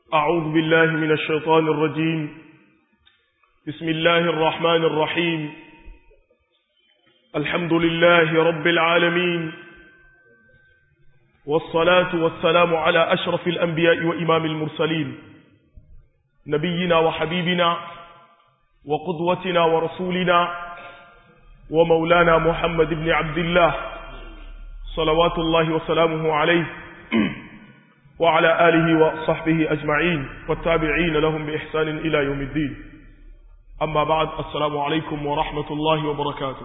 أعوذ بالله من الشيطان الرجيم بسم الله الرحمن الرحيم الحمد لله رب العالمين والصلاة والسلام على أشرف الأنبياء وإمام المرسلين نبينا وحبيبنا وقدوتنا ورسولنا ومولانا محمد بن عبد الله صلوات الله وسلامه عليه وعلى آله وصحبه أجمعين والتابعين لهم بإحسان إلى يوم الدين أما بعد السلام عليكم ورحمة الله وبركاته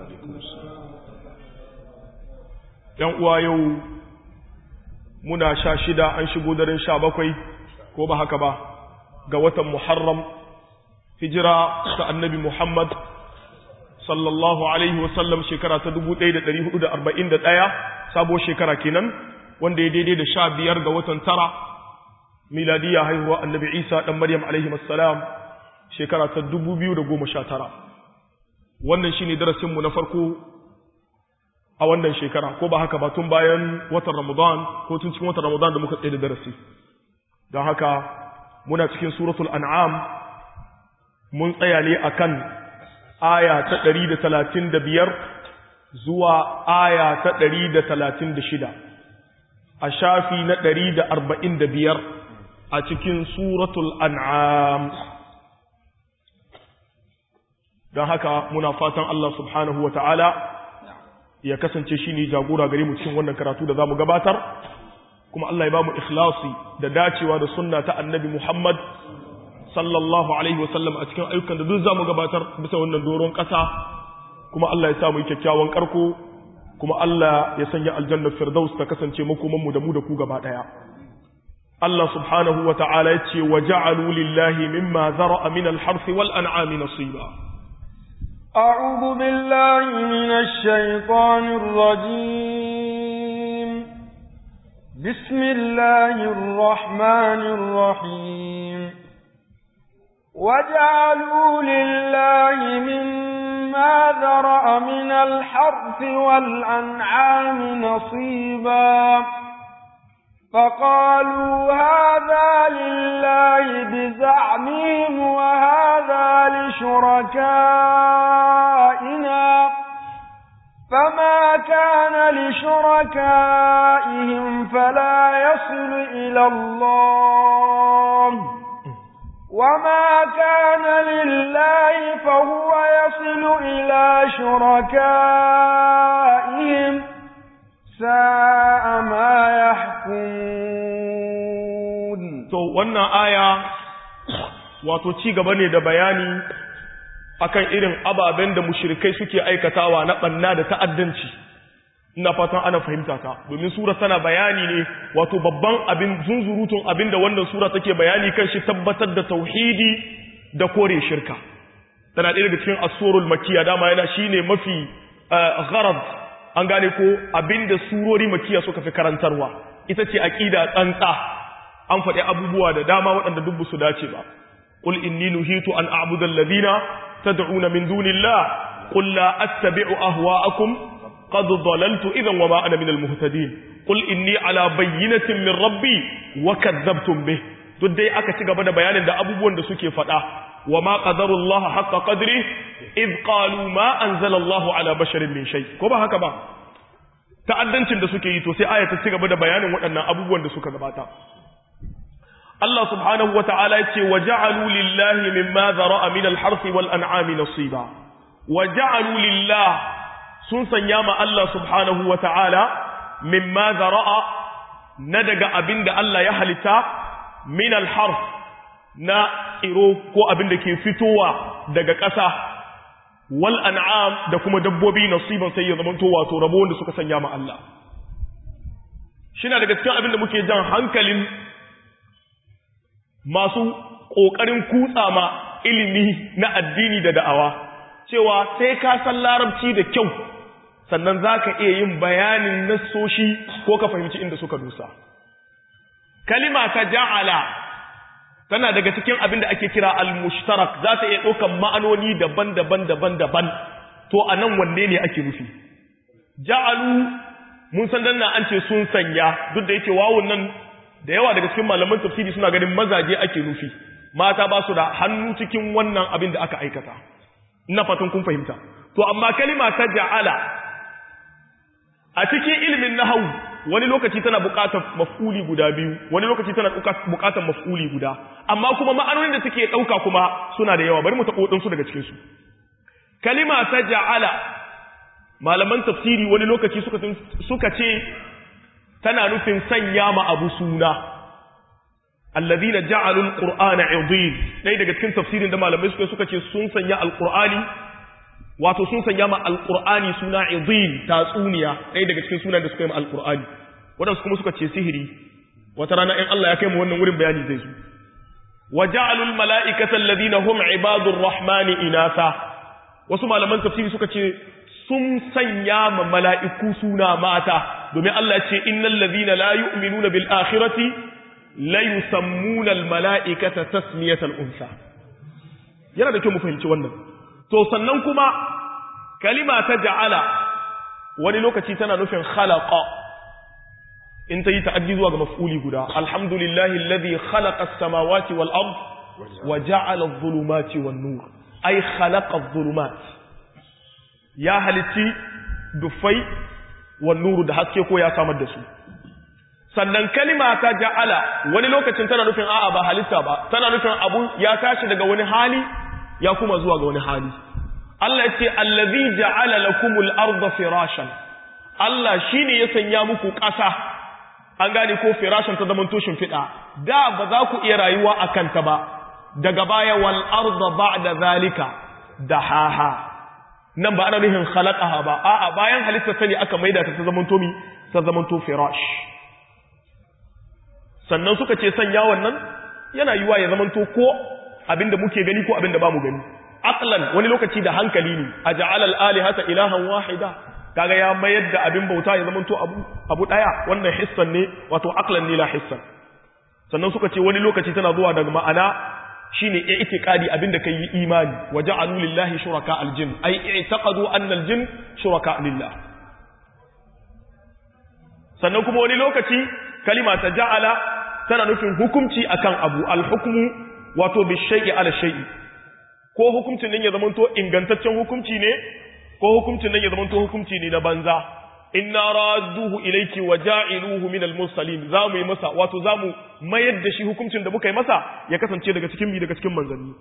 ينقوى يو منا شاشدا أن شبودر شابكوي كوبا هكبا قوة محرم هجرة النبي محمد sallallahu alaihi wasallam shekara ta 1441 sabo shekara kenan wanda ya daidai da sha biyar ga watan tara miladiya haihuwa annabi isa dan maryam alaihi assalam shekara ta 2019 wannan shine darasinmu na farko a wannan shekara ko ba haka ba tun bayan watan ramadan ko tun cikin watan ramadan da muka tsaye da darasi don haka muna cikin suratul an'am mun tsaya ne akan aya ta ɗari da talatin da biyar zuwa aya ta ɗari da talatin da shida a shafi na ɗari da arba'in da biyar a cikin suratul an'am don haka muna fatan Allah subhanahu wa ta'ala ya kasance shi ne jagora gare mu cikin wannan karatu da za mu gabatar kuma Allah ya ba mu ikhlasi da dacewa da sunna ta annabi Muhammad sallallahu alaihi wasallam a cikin ayyukan da duk za mu gabatar bisa wannan doron ƙasa kuma Allah ya sa mu yi kyakkyawan ƙarko kuma Allah ya sanya aljannar firdaus ta kasance makomanmu da mu da ku gaba ɗaya Allah subhanahu wa ta'ala ya ce wa ja'alu lillahi mimma zara'a min al-harth wal an'ami nasiba أعوذ بالله من الشيطان الرجيم بسم الله الرحمن الرحيم وجعلوا لله مما ذرأ من الحرث والأنعام نصيبا فقالوا هذا لله بزعمهم وهذا لشركائنا فما كان لشركائهم فلا يصل إلى الله وما كان لله فهو يصل إلى شركائهم ساء ما يحكمون to wannan aya wato ci gaba ne da bayani akan irin ababen da mushrikai suke aikatawa na banna da ta'addanci ina fatan ana fahimta ta domin sura tana bayani ne wato babban abin zunzurutun abin da wannan sura take bayani kan shi tabbatar da tauhidi da kore shirka tana ɗaya daga cikin asurul makiya dama yana shine mafi gharad an gane ko abin da surori makiya suka fi karantarwa ita ce aqida tsantsa an faɗi abubuwa da dama waɗanda duk su dace ba qul inni nuhitu an a'budu alladhina tad'una min dunillah qul la attabi'u ahwa'akum قد ضللت إذا وما أنا من المهتدين قل إني على بينة من ربي وكذبتم به duk dai aka ci gaba da bayanin da abubuwan da suke faɗa wa ma qadarullaha haqqa qadri id qalu ma anzala Allahu ala basharin min shay ko ba haka ba ta'addancin da suke yi to sai aya ta ci gaba da bayanin waɗannan abubuwan da suka gabata Allah subhanahu wata'ala ya ce wa ja'alu lillahi mimma dhara'a min al-harthi wal an'ami nasiba wa ja'alu lillahi sun sanya ma Allah subhanahu wa ta'ala mimma zara'a na daga abin da Allah ya halitta min alharf na tsiro ko abin da ke fitowa daga ƙasa wal an'am da kuma dabbobi nasiban sai ya zamanto wato rabo wanda suka sanya ma Allah shina daga cikin abin da muke jan hankalin masu ƙoƙarin kutsa ma ilimi na addini da da'awa cewa sai ka san larabci da kyau sannan za ka iya yin bayanin nassoshi ko ka fahimci inda suka dusa. Kalima ta ja'ala tana daga cikin abin da ake kira al-mushtarak za ta iya ɗaukan ma'anoni daban-daban daban-daban to a nan wanne ne ake nufi. Ja'alu mun san danna an ce sun sanya duk da yake wawun nan da yawa daga cikin malaman tafsiri suna ganin mazaje ake nufi mata ba su da hannu cikin wannan abin da aka aikata ina fatan kun fahimta to amma kalima ta ja'ala a cikin ilimin nahawu wani lokaci tana buƙatar maf'uli guda biyu wani lokaci tana buƙatar maf'uli guda amma kuma ma'anonin da take ɗauka kuma suna da yawa bari mu taɓo ɗinsu daga cikinsu kalima ta ja'ala malaman tafsiri wani lokaci suka suka ce tana nufin sanya ma abu suna alladhina ja'alul qur'ana 'idin dai daga cikin tafsirin da malamai suka suka ce sun sanya alqur'ani wato sun sanya ma alqur'ani suna 'idin tatsuniya dai daga cikin sunan da suka yi ma alqur'ani wadansu kuma suka ce sihiri wata rana in Allah ya kai mu wannan wurin bayani zai zo wa ja'alul mala'ikata alladhina hum 'ibadur rahmani inasa wasu malaman tafsiri suka ce sun sanya ma mala'iku suna mata domin Allah ce innal ladhina la yu'minuna bil akhirati la yusammuna al mala'ikata tasmiyatal unsa yana da kyau mu fahimci wannan to sannan kuma kalima ta ja'ala wani lokaci tana nufin khalaqa in ta yi ta'addi zuwa ga maf'uli guda alhamdulillahi alladhi khalaqa as-samawati wal ard wa ja'ala adh-dhulumati wan nur ay khalaqa adh-dhulumat ya halitti dufai wan nuru da haske ko ya samar da su sannan kalima ta ja'ala wani lokacin tana nufin a'a ba halitta ba tana nufin abu ya tashi daga wani hali ya kuma zuwa ga wani hali Allah ya ce allazi ja'ala lakumul arda firashan Allah shine ya sanya muku ƙasa an gane ko firashan ta zaman tushin fida da ba za ku iya rayuwa akan ta ba daga baya wal arda ba'da zalika dahaha nan ba ana nufin khalaqaha ba a'a bayan halitta sani aka maida ta ta zaman to mi ta zaman to firash sannan suka ce sanya wannan yana yiwa ya zaman to ko abinda muke gani ko abinda bamu gani aqlan wani lokaci da hankali ne aj'ala al-alihata ilahan wahida kaga ya mayar da abin bauta ya zaman to abu abu daya wannan hissan ne wato aqlan ne la hissan sannan suka ce wani lokaci tana zuwa daga ma'ana shine i'tiqadi abinda kai yi imani waja'alu lillahi shuraka aljin ay i'taqadu anna aljin shuraka lillah sannan kuma wani lokaci kalima ta ja'ala tana nufin hukunci akan abu alhukmu wato bishai'i ala shay'i ko hukuncin nan ya zamanto ingantaccen hukunci ne ko hukuncin nan ya zamanto hukunci ne na banza inna radduhu ilayki wa ja'iluhu min al-mursalin zamu yi masa wato zamu mayar da shi hukuncin da muka yi masa ya kasance daga cikin mi daga cikin manzanni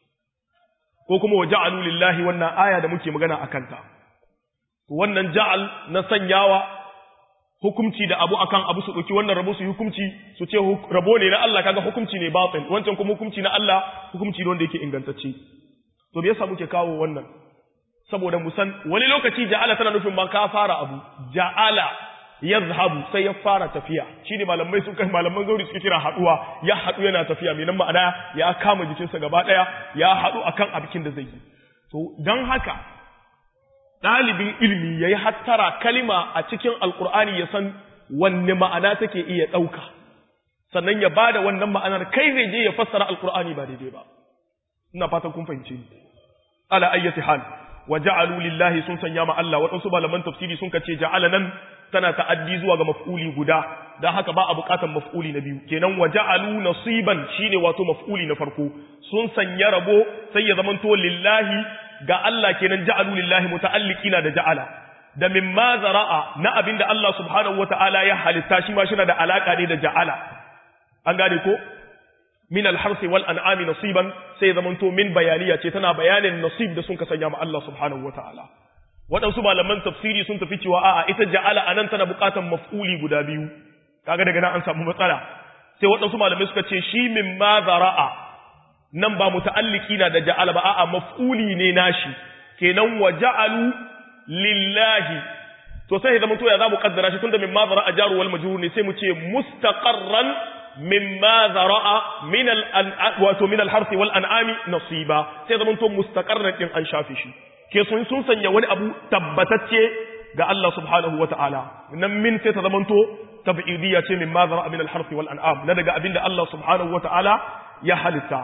ko kuma wa ja'alu lillahi wannan aya da muke magana akan ta wannan ja'al na sanyawa hukunci da abu akan abu su dauki wannan rabo su hukunci su ce rabo ne na Allah kaga hukunci ne batil wancan kuma hukunci na Allah hukunci ne wanda yake ingantacce to me yasa muke kawo wannan saboda mu san wani lokaci ja'ala tana nufin ma ka fara abu ja'ala yazhabu sai ya fara tafiya shine malamai sun kai malaman zauri suke kira haduwa ya hadu yana tafiya mai nan ma'ana ya kama jikinsa gaba daya ya hadu akan abikin da zai yi to dan haka dalibin ilimi yayi hattara kalima a cikin alqur'ani ya san wanne ma'ana take iya dauka sannan ya bada wannan ma'anar kai zai je ya fassara alqur'ani ba daidai ba ina fatan kun fahimce ni ala ayyati hal wa ja'alu lillahi sun sanya ma Allah waɗansu malaman tafsiri sun kace ja'ala nan tana ta'addi zuwa ga maf'uli guda dan haka ba a buƙatar maf'uli na biyu kenan wa ja'alu nasiban shine wato maf'uli na farko sun sanya rabo sai ya zamanto lillahi ga Allah kenan ja'alu lillahi muta'alliqina da ja'ala da mimma zara'a na abinda Allah subhanahu wata'ala ya halitta shi ma shi da alaka ne da ja'ala an gane ko min alharsi wal an'ami nasiban sai zamanto min bayaniya ce tana bayanin nasib da sun ka sanya ma Allah subhanahu wataala waɗansu malaman tafsiri sun tafi cewa a'a ita ja'ala anan tana buƙatar maf'uli guda biyu kaga daga nan an samu matsala sai waɗansu malamai suka ce shi min ma zara'a nan ba muta'alliki na da ja'ala ba a'a maf'uli ne nashi kenan wa ja'alu lillahi to sai zama to ya zamu kaddara shi tunda min ma zara'a jaru wal majrur ne sai mu ce mustaqarran mimma zara'a min al wato min al harsi wal an'ami nasiba sai zaman to mustaqarran din an shafi shi ke sun sun sanya wani abu tabbatacce ga Allah subhanahu wata'ala nan min sai ta zaman to tab'idiyya ce mimma zara'a min al harsi wal an'am na daga abinda Allah subhanahu wata'ala ya halitta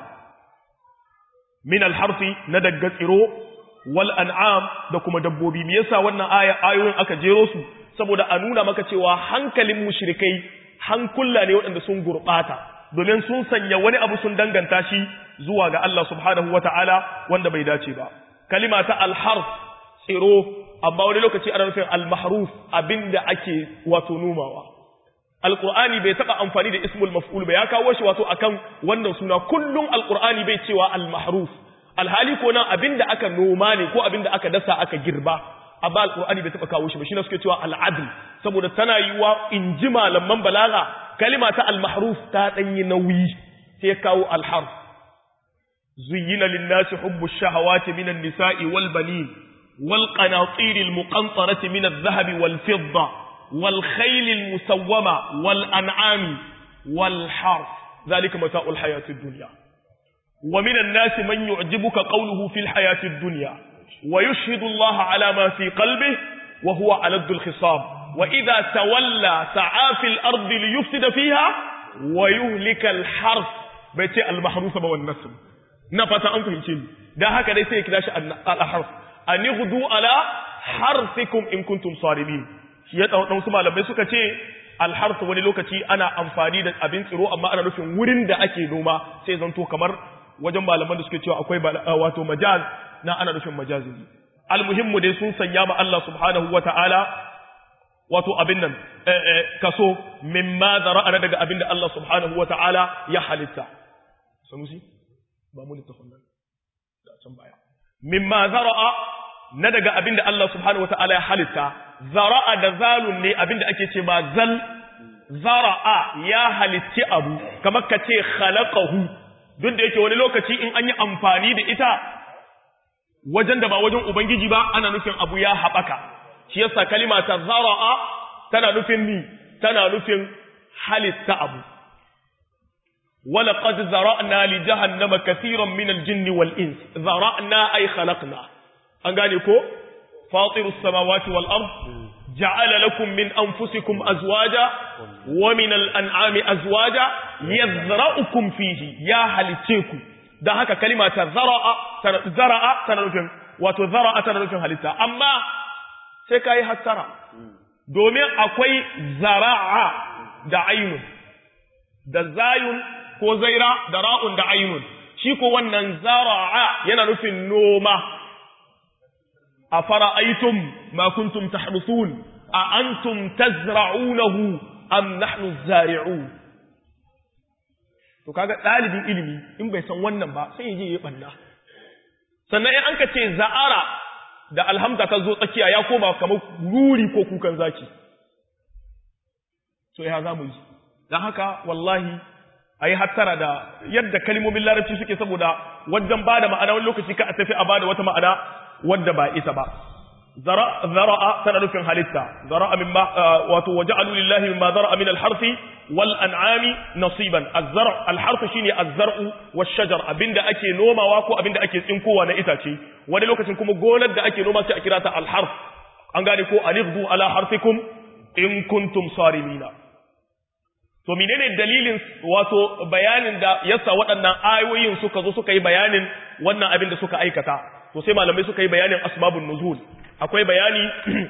min al harsi na daga tsiro wal an'am da kuma dabbobi me yasa wannan aya ayoyin aka jero su saboda a nuna maka cewa hankalin mushrikai hankula ne waɗanda sun gurɓata domin sun sanya wani abu sun danganta shi zuwa ga Allah subhanahu wata'ala wanda bai dace ba kalima ta alharf tsiro amma wani lokaci ana nufin almahruf abinda ake wato numawa alqur'ani bai taba amfani da ismul maf'ul ba ya kawo shi wato akan wannan suna kullum alqur'ani bai cewa almahruf alhali ko nan abinda aka noma ne ko abinda aka dasa aka girba amma alqur'ani bai taba kawo shi ba shine suke cewa al'adl saboda tana yiwa in ji malaman balaga kalima ta almahruf ta danyi nauyi sai kawo alharf zuyyina lin-nasi hubbu ash-shahawati minan nisa'i wal banin wal qanatir al-muqantarati min adh-dhahabi wal fidda wal khayl al-musawwama wal an'ami wal harf dhalika mata'ul hayati ad-dunya wa minan nasi man yu'jibuka qawluhu fil hayati ad-dunya ويشهد الله على ما في قلبه وهو ألد الخصام وإذا تولى سعى في الأرض ليفسد فيها ويهلك الحرث بيتي المحروس والنسل نفت أنتم شيء ده هكذا يسير كداش الحرث أن يغدوا على حرثكم إن كنتم صارمين yadda su malamai suka ce alharsu wani lokaci ana amfani da abin tsiro amma ana nufin wurin da ake noma sai zanto kamar wajen malaman da suke cewa akwai wato majaz na ana nufin majazi almuhimmu dai sun sanya ma Allah subhanahu wata'ala wato abin nan kaso mimma zara'a daga abin da Allah subhanahu wata'ala ya halitta sanusi ba mu littafin nan da can baya mimma zara'a na daga abin da Allah subhanahu wata'ala ya halitta zara'a da zalun ne abin da ake ce ba zal zara'a ya halitti abu kamar ka ce khalaqahu duk da yake wani lokaci in an yi amfani da ita wajen da ba wajen Ubangiji ba ana nufin abu ya haɓaka, shi yasa kalima ta zara'a tana nufin ni, tana nufin halitta abu. Wala qad zara'na li jahannama kathiran min al-jinn wal ins zara'na ay khalaqna an gane ko fatirus samawati wal ard ja'ala lakum min anfusikum azwaja wa min al-an'ami azwaja yazra'ukum fihi ya halice ku da haka kalima ta zara'a zara'a tana nufin wato zara'a tana nufin halitta amma sai kai hattara domin akwai zara'a da ainun da zayun ko zaira da ra'un da ainun shi ko wannan zara'a yana nufin noma a fara'aitum ma kuntum tahrusun a antum tazra'unahu am nahnu zari'un to kaga ɗalibin ilimi in bai san wannan ba sai yaje ya banna sannan in an ka ce za'ara da alhamza ta zo tsakiya ya koma kamar ruri ko kukan zaki to ya za mu yi don haka wallahi a yi hattara da yadda kalmomin larabci suke saboda wajen ba da ma'ana wani lokaci ka a tafi a ba da wata ma'ana wadda ba ita ba zara'a tana nufin halitta zara'a mimma wato waja'alu lillahi mimma zara'a min al-harfi wal an'ami nasiban az-zar' al-harf shine az-zar'u wash-shajar abinda ake nomawa ko abinda ake tsinkowa na itace wani lokacin kuma gonar da ake noma sai a kira ta al-harf an gane ko alifdu ala harfikum in kuntum sarimina to menene dalilin wato bayanin da yasa waɗannan ayoyin suka zo suka yi bayanin wannan abin da suka aikata to sai malamai suka yi bayanin asbabun nuzul akwai bayani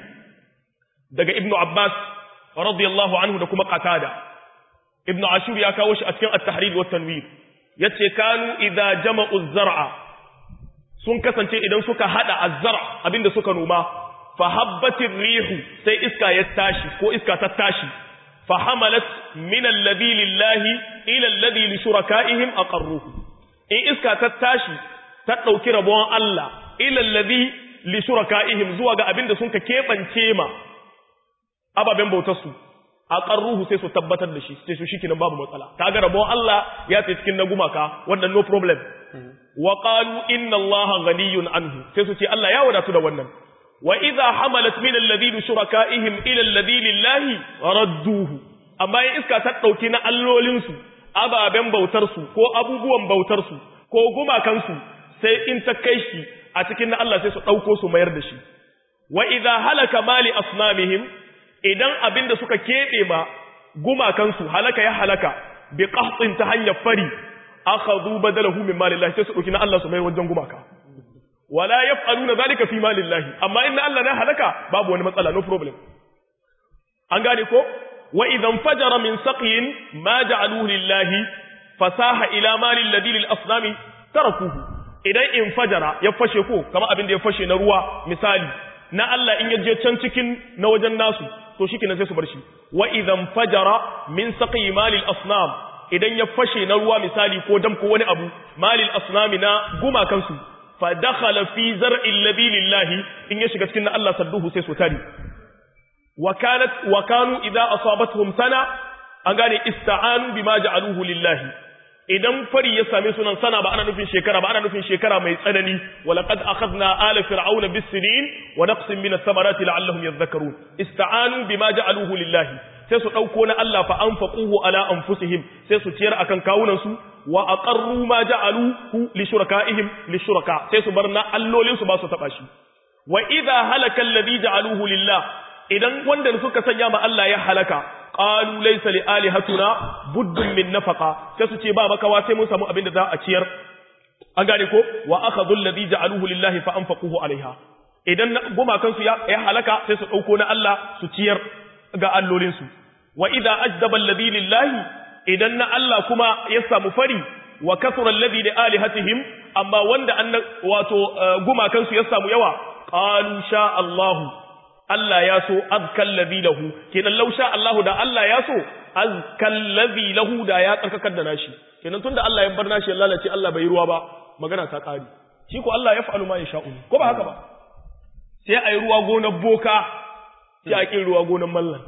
daga ibnu abbas radiyallahu anhu da kuma qatada ibnu ashur ya kawo shi a cikin at-tahrir wa tanwir yace kanu idza jama'u az-zar'a sun kasance idan suka hada az-zar' abinda suka noma fa habbatir rihu sai iska ya tashi ko iska ta tashi fa hamalat min alladhi lillahi ila alladhi li shurakaihim aqarruhu in iska ta tashi ta dauki rabon Allah ila alladhi li shurakaihim zuwa ga abinda sun ka kebance ma ababen bautar su aqarruhu sai su tabbatar da shi sai su shikenan babu matsala kaga rabon Allah ya tsaye cikin na gumaka wannan no problem wa qalu inna allaha ghaniyun anhu sai su ce Allah ya wadatu da wannan wa idha hamalat min alladhina shurakaihim ila alladhi lillahi radduhu amma in iska ta dauki na allolin su ababen bautar su ko abubuwan bautar su ko gumakan su sai in ta kai shi a cikin na Allah sai su dauko su mayar da shi wa idha halaka mali asnamihim idan abinda suka kebe ma gumakan su halaka ya halaka bi qahtin ta hanyar fari akhadhu badalahu min malillahi sai su dauki na Allah su mai wajen gumaka wala yaf'aluna zalika fi malillahi amma inna Allah na halaka babu wani matsala no problem an gane ko wa idan fajara min saqiyin ma ja'aluhu lillahi fasaha ila malil ladhi lil asnami tarakuhu idan in fajara ya fashe ko kamar abin da ya fashe na ruwa misali na Allah in yaje can cikin na wajen nasu to shikenan sai su bar shi wa idan fajara min saqi malil asnam idan ya fashe na ruwa misali ko dam ko wani abu malil asnami na guma kansu fa dakhala fi zar'il ladhi lillahi in ya shiga cikin na Allah sadduhu sai su tari wa kanat wa kanu idza asabatuhum sana an gane ista'anu bima ja'aluhu lillahi idan fari ya same sunan sana ba ana nufin shekara ba ana nufin shekara mai tsanani walaqad akhadna ala fir'auna bis-sinin wa naqsin min ath-thamarati la'allahum yadhakkarun ista'anu bima ja'aluhu lillahi sai su dauko na Allah fa anfaquhu ala anfusihim sai su ciyar akan kawunan su wa aqarru ma ja'aluhu li shurakaihim li shuraka sai su bar na allolin su ba su taba shi wa idha halaka alladhi ja'aluhu lillah idan wanda suka sanya ma Allah ya halaka qalu laysa li alihatuna buddun min nafaqa sai su ce ba makawa sai mun samu abin da za a ciyar an gane ko wa akhadhu alladhi ja'aluhu lillahi fa anfaquhu alaiha idan gumakan su ya halaka sai su dauko na Allah su ciyar ga allolin su wa idza ajdaba alladhi lillahi idan na Allah kuma ya samu fari wa kasura alladhi li alihatihim amma wanda an wato gumakan su ya samu yawa qalu sha Allahu Allah ya so azkal ladhi lahu kenan law sha Allah da Allah ya so azkal ladhi lahu da ya tsarkakar da nashi kenan tunda Allah ya bar nashi lalace Allah bai ruwa ba magana ta kare shi ko Allah ya fa'alu ma yasha'u ko ba haka ba sai ayi ruwa gonar boka sai a kin ruwa gonar mallan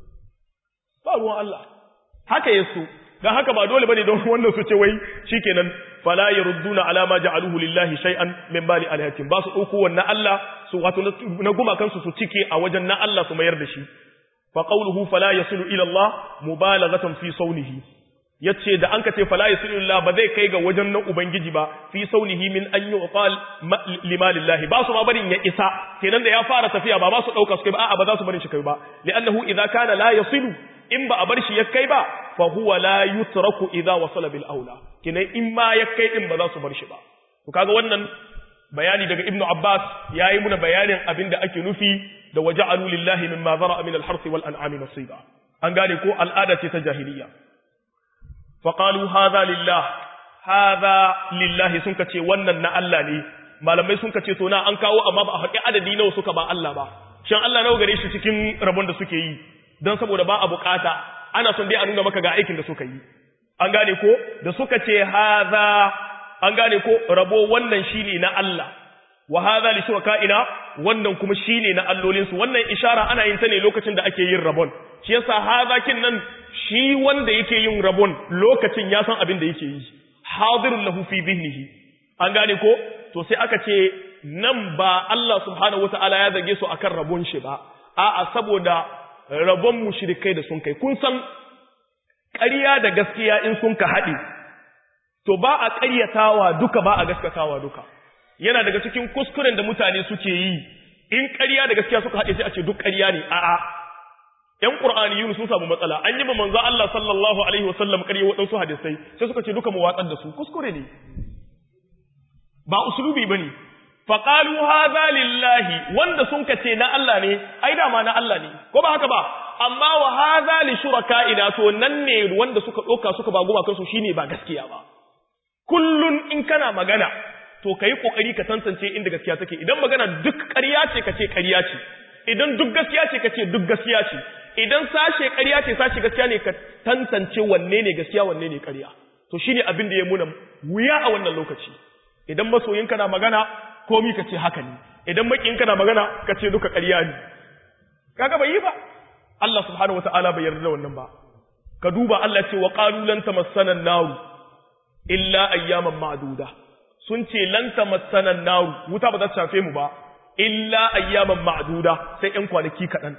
ba ruwan Allah haka yaso dan haka ba dole bane don wannan su ce wai shikenan fala yarudduna ala ma ja'aluhu lillahi shay'an min bali alihatin ba su dauko wannan Allah su wato na guma kansu su cike a wajen na Allah su mayar da shi fa qawluhu fala yasilu ila Allah mubalaghatan fi saunihi yace da an kace fala yasilu ila ba zai kai ga wajen nan ubangiji ba fi saunihi min an yuqal limalillahi ba su ma barin ya isa kenan da ya fara tafiya ba ba su dauka su kai ba a'a ba za su barin shi kai ba li'annahu idza kana la yasilu in ba a bar shi ya kai ba fa huwa la yutraku idza wasala bil aula kenan in ma ya kai din ba za su bar shi ba to kaga wannan bayani daga ibnu abbas yayi muna bayanin abinda ake nufi da waja'alu lillahi mimma zara'a min al-harth wal an'ami nasiba an gane ko al'ada ce ta jahiliya fa qalu hadha lillah hadha lillahi sun kace wannan na Allah ne malamai sun kace to na an kawo amma ba a haƙi adadi nawa suka ba Allah ba shan Allah nawa gare shi cikin rabon da suke yi don saboda ba a bukata ana son dai a nuna maka ga aikin da suka yi an gane ko da suka ce haza an gane ko rabo wannan shine na Allah wa haza li shuraka'ina wannan kuma shine na allolin su wannan ishara ana yin ta ne lokacin da ake yin rabon shi yasa haza kin nan shi wanda yake yin rabon lokacin ya san abin da yake yi hadirun lahu fi dhihnihi an gane ko to sai aka ce nan ba Allah subhanahu wataala ya zage su akan rabon shi ba a'a saboda rabon mushrikai da sun kai kun san ƙarya da gaskiya in sun ka haɗe to ba a ƙaryatawa duka ba a gaskatawa duka yana daga cikin kuskuren da mutane suke yi in ƙarya da gaskiya suka haɗe sai a ce duk ƙarya ne a'a ƴan qur'ani yunus sun samu matsala an yi ba manzo Allah sallallahu alaihi wasallam ƙarya waɗansu hadisai sai suka ce duka mu watsar da su kuskure ne ba usulubi bane faƙalu haza lillahi wanda sun kace na Allah ne ai dama na Allah ne ko ba haka ba amma wa haza li shuraka'ina to nan ne wanda suka ɗauka suka ba goma kansu shine ba gaskiya ba kullun in kana magana to kai kokari ka tantance inda gaskiya take idan magana duk ƙarya ce kace ƙarya ce idan duk gaskiya ce kace duk gaskiya ce idan sashe ƙarya ce sashe gaskiya ne ka tantance wanne ne gaskiya wanne ne ƙarya to shine abin da ya muna wuya a wannan lokaci idan masoyinka na magana komi ka ce haka ne idan makinka na magana ka ce duka ƙarya ne kaga bai yi ba Allah subhanahu wataala bai yarda da wannan ba ka duba Allah ce wa qalu lan tamassana an-nar illa ayyaman ma'duda sun ce lan tamassana an-nar wuta ba za ta shafe mu ba illa ayyaman ma'duda sai ɗan kwanaki kaɗan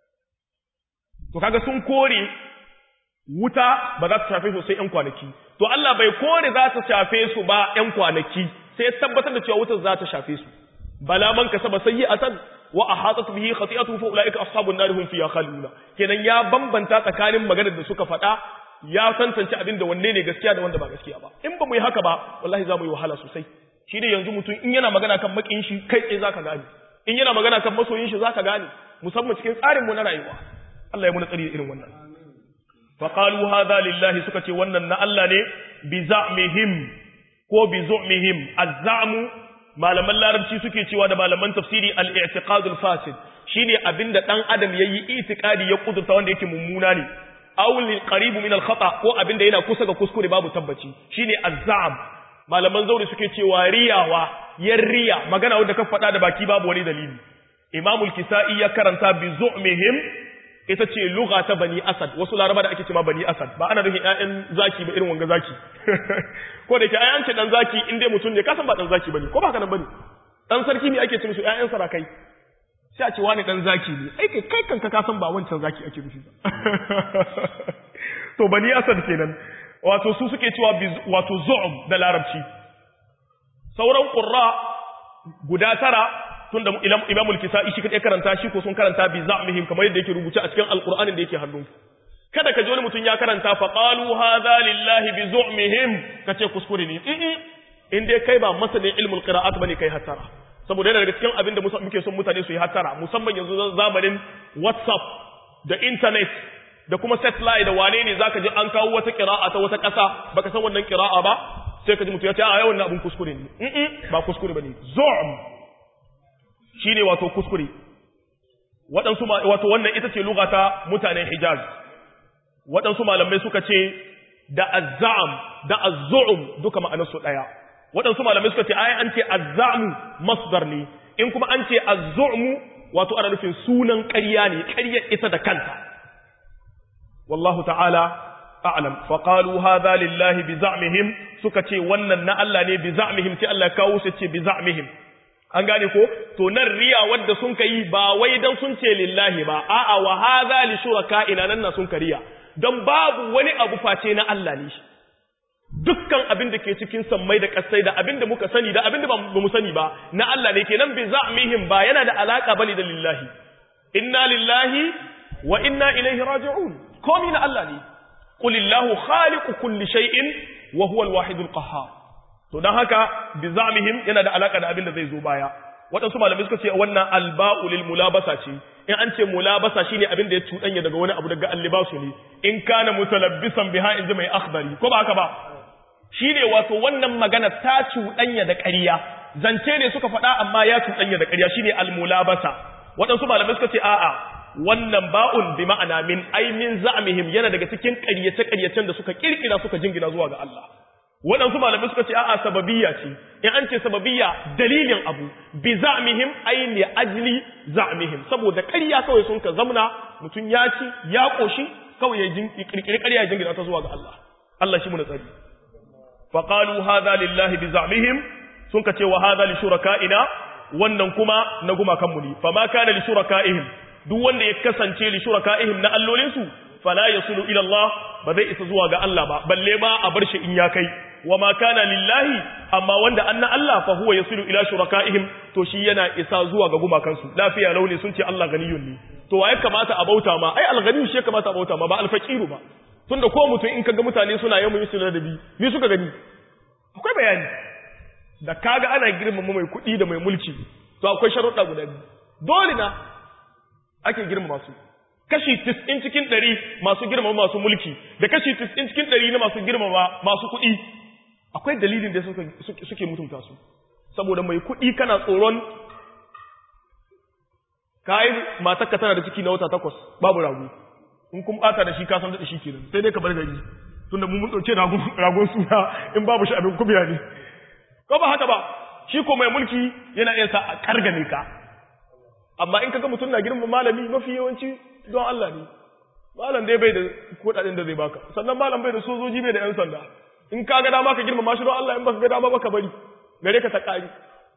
to kaga sun kore wuta ba za ta shafe su sai ɗan kwanaki to Allah bai kore za ta shafe su ba ɗan kwanaki sai tabbatar da cewa wutar za ta shafe su bala man kasaba sayyi'atan wa ahatat bihi khati'atuhu fa ulaika ashabun nar hum fiha khalidun kenan ya bambanta tsakanin maganar da suka faɗa ya tantance abin da wanne ne gaskiya da wanda ba gaskiya ba in ba mu yi haka ba wallahi za mu yi wahala sosai shi ne yanzu mutum in yana magana kan makin shi kai tsaye zaka gane in yana magana kan masoyin shi zaka gane musamman cikin tsarin mu na rayuwa Allah ya muna tsari da irin wannan fa qalu hadha lillahi suka ce wannan na Allah ne bi za'mihim ko bi zu'mihim az-za'mu malaman larabci suke cewa da malaman tafsiri al-i'tiqadul fasid shine abinda dan adam yayi itikadi ya kudurta wanda yake mummuna ne aw lil qarib min al-khata ko abinda yana kusa ga kuskure babu tabbaci shine az-za'm malaman zauri suke cewa riyawa yan riya magana wanda ka faɗa da baki babu wani dalili imamul kisa'i ya karanta bi zu'mihim ita ce lugha ta bani asad wasu laraba da ake cewa bani asad ba ana nufin ƴaƴan zaki ba irin wanga zaki ko da ke ai an ce dan zaki in dai mutum ne ka san ba dan zaki bane ko ba haka nan bane dan sarki ne ake ce musu ƴaƴan sarakai sai a ce wani dan zaki ne ai kai kai kanka ka san ba wancan zaki ake nufi ba to bani asad kenan wato su suke cewa wato zu'um da larabci sauran qurra guda tara tunda Imam al-Kisa'i shi kadai karanta shi ko sun karanta bi za'mihim kamar yadda yake rubuce a cikin Al-Qur'anin da yake hannun kada ka ji wani mutum ya karanta fa qalu hadha lillahi bi zu'mihim kace kuskure ne in dai kai ba masanin ilmul qira'at bane kai hattara saboda yana daga cikin abin da muke son mutane su yi hattara musamman yanzu zamanin WhatsApp da internet da kuma satellite da wane ne zaka ji an kawo wata qira'a ta wata ƙasa baka san wannan qira'a ba sai ka ji mutum ya ce a yawan abin kuskure ne ba kuskure bane zu'm shine wato kuskure waɗansu wato wannan ita ce lugata mutanen Hijaz waɗansu malamai suka ce da azzam da azzu'um duka ma'anarsu ɗaya waɗansu malamai suka ce ai an ce azzamu masdar ne in kuma an ce azzu'mu wato ana nufin sunan ƙarya ne ƙaryar ita da kanta wallahu ta'ala a'lam fa qalu hadha lillahi bi za'mihim suka ce wannan na Allah ne bi za'mihim sai Allah kawo su ce bi za'mihim an gane ko to nan riya wadda sun kai ba wai dan sun ce lillahi ba a'a wa hadha li shuraka'ina nan na sun kariya dan babu wani abu face na Allah ne shi dukkan abin da ke cikin sammai da kasai da abin da muka sani da abin da ba mu sani ba na Allah ne kenan bi za'mihim ba yana da alaka bane da lillahi inna lillahi wa inna ilaihi raji'un komi na Allah ne qulillahu khaliqu kulli shay'in wa huwa al-wahid al-qahhar to dan haka bi za'mihim yana da alaka da abin da zai zo baya waɗansu malamai suka ce wannan alba'u lil mulabasa ce in an ce mulabasa shine abin da ya cuɗanya daga wani abu daga allibasu ne in kana mutalabbisan biha inji mai akhbari ko ba haka ba shine wato wannan magana ta cuɗanya da ƙarya zance ne suka faɗa amma ya cuɗanya da ƙarya shine almulabasa waɗansu malamai suka ce a'a wannan ba'un bi ma'ana min ai min za'mihim yana daga cikin ƙaryace ƙaryacen da suka kirkira suka jingina zuwa ga Allah waɗansu malamai suka ce a'a sababiyya ce in an ce sababiyya dalilin abu bi za'mihim ai li ajli za'mihim saboda ƙarya kawai sun ka zamna mutum ya ci ya koshi kawai ya kirkiri ƙarya ya jingina ta zuwa ga Allah Allah shi mu na tsari fa qalu hadha lillahi bi za'mihim sun ka ce wa hadha li shuraka'ina wannan kuma na gumakan mu ne fa ma kana li shuraka'ihim duk wanda ya kasance li shuraka'ihim na allolinsu fala yasulu ila Allah ba zai isa zuwa ga Allah ba balle ma a bar shi in ya kai wa ma kana lillahi amma wanda anna Allah fa huwa yasilu ila shuraka'ihim to shi yana isa zuwa ga gumakansu lafiya launi sun ce Allah ganiyun ne to waye kamata a bauta ma ai alghani shi ya kamata a bauta ma ba alfaqiru ba tunda ko mutum in kaga mutane suna yawan yusul da bi me suka gani akwai bayani da kaga ana girmama mai kuɗi da mai mulki to akwai sharuɗa guda biyu dole na ake girmama su kashi 90 cikin 100 masu girmama masu mulki da kashi 90 cikin 100 na masu girmama masu kuɗi akwai dalilin da suke mutunta su saboda mai kuɗi kana tsoron kayi matakka tana da ciki na wata takwas babu rago in kun bata da shi ka san da shi kenan sai dai ka bar gari tunda mun dauke ragon suna in babu shi abin kubiya ne ko ba haka ba shi ko mai mulki yana iya sa a kargane ka amma in kaga mutum na girma malami mafi yawanci don Allah ne malam dai bai da kudaden da zai baka sannan malam bai da sojoji bai da yan sanda in ka ga dama ka girma shi don Allah in baka ga dama baka bari gare ka ta kari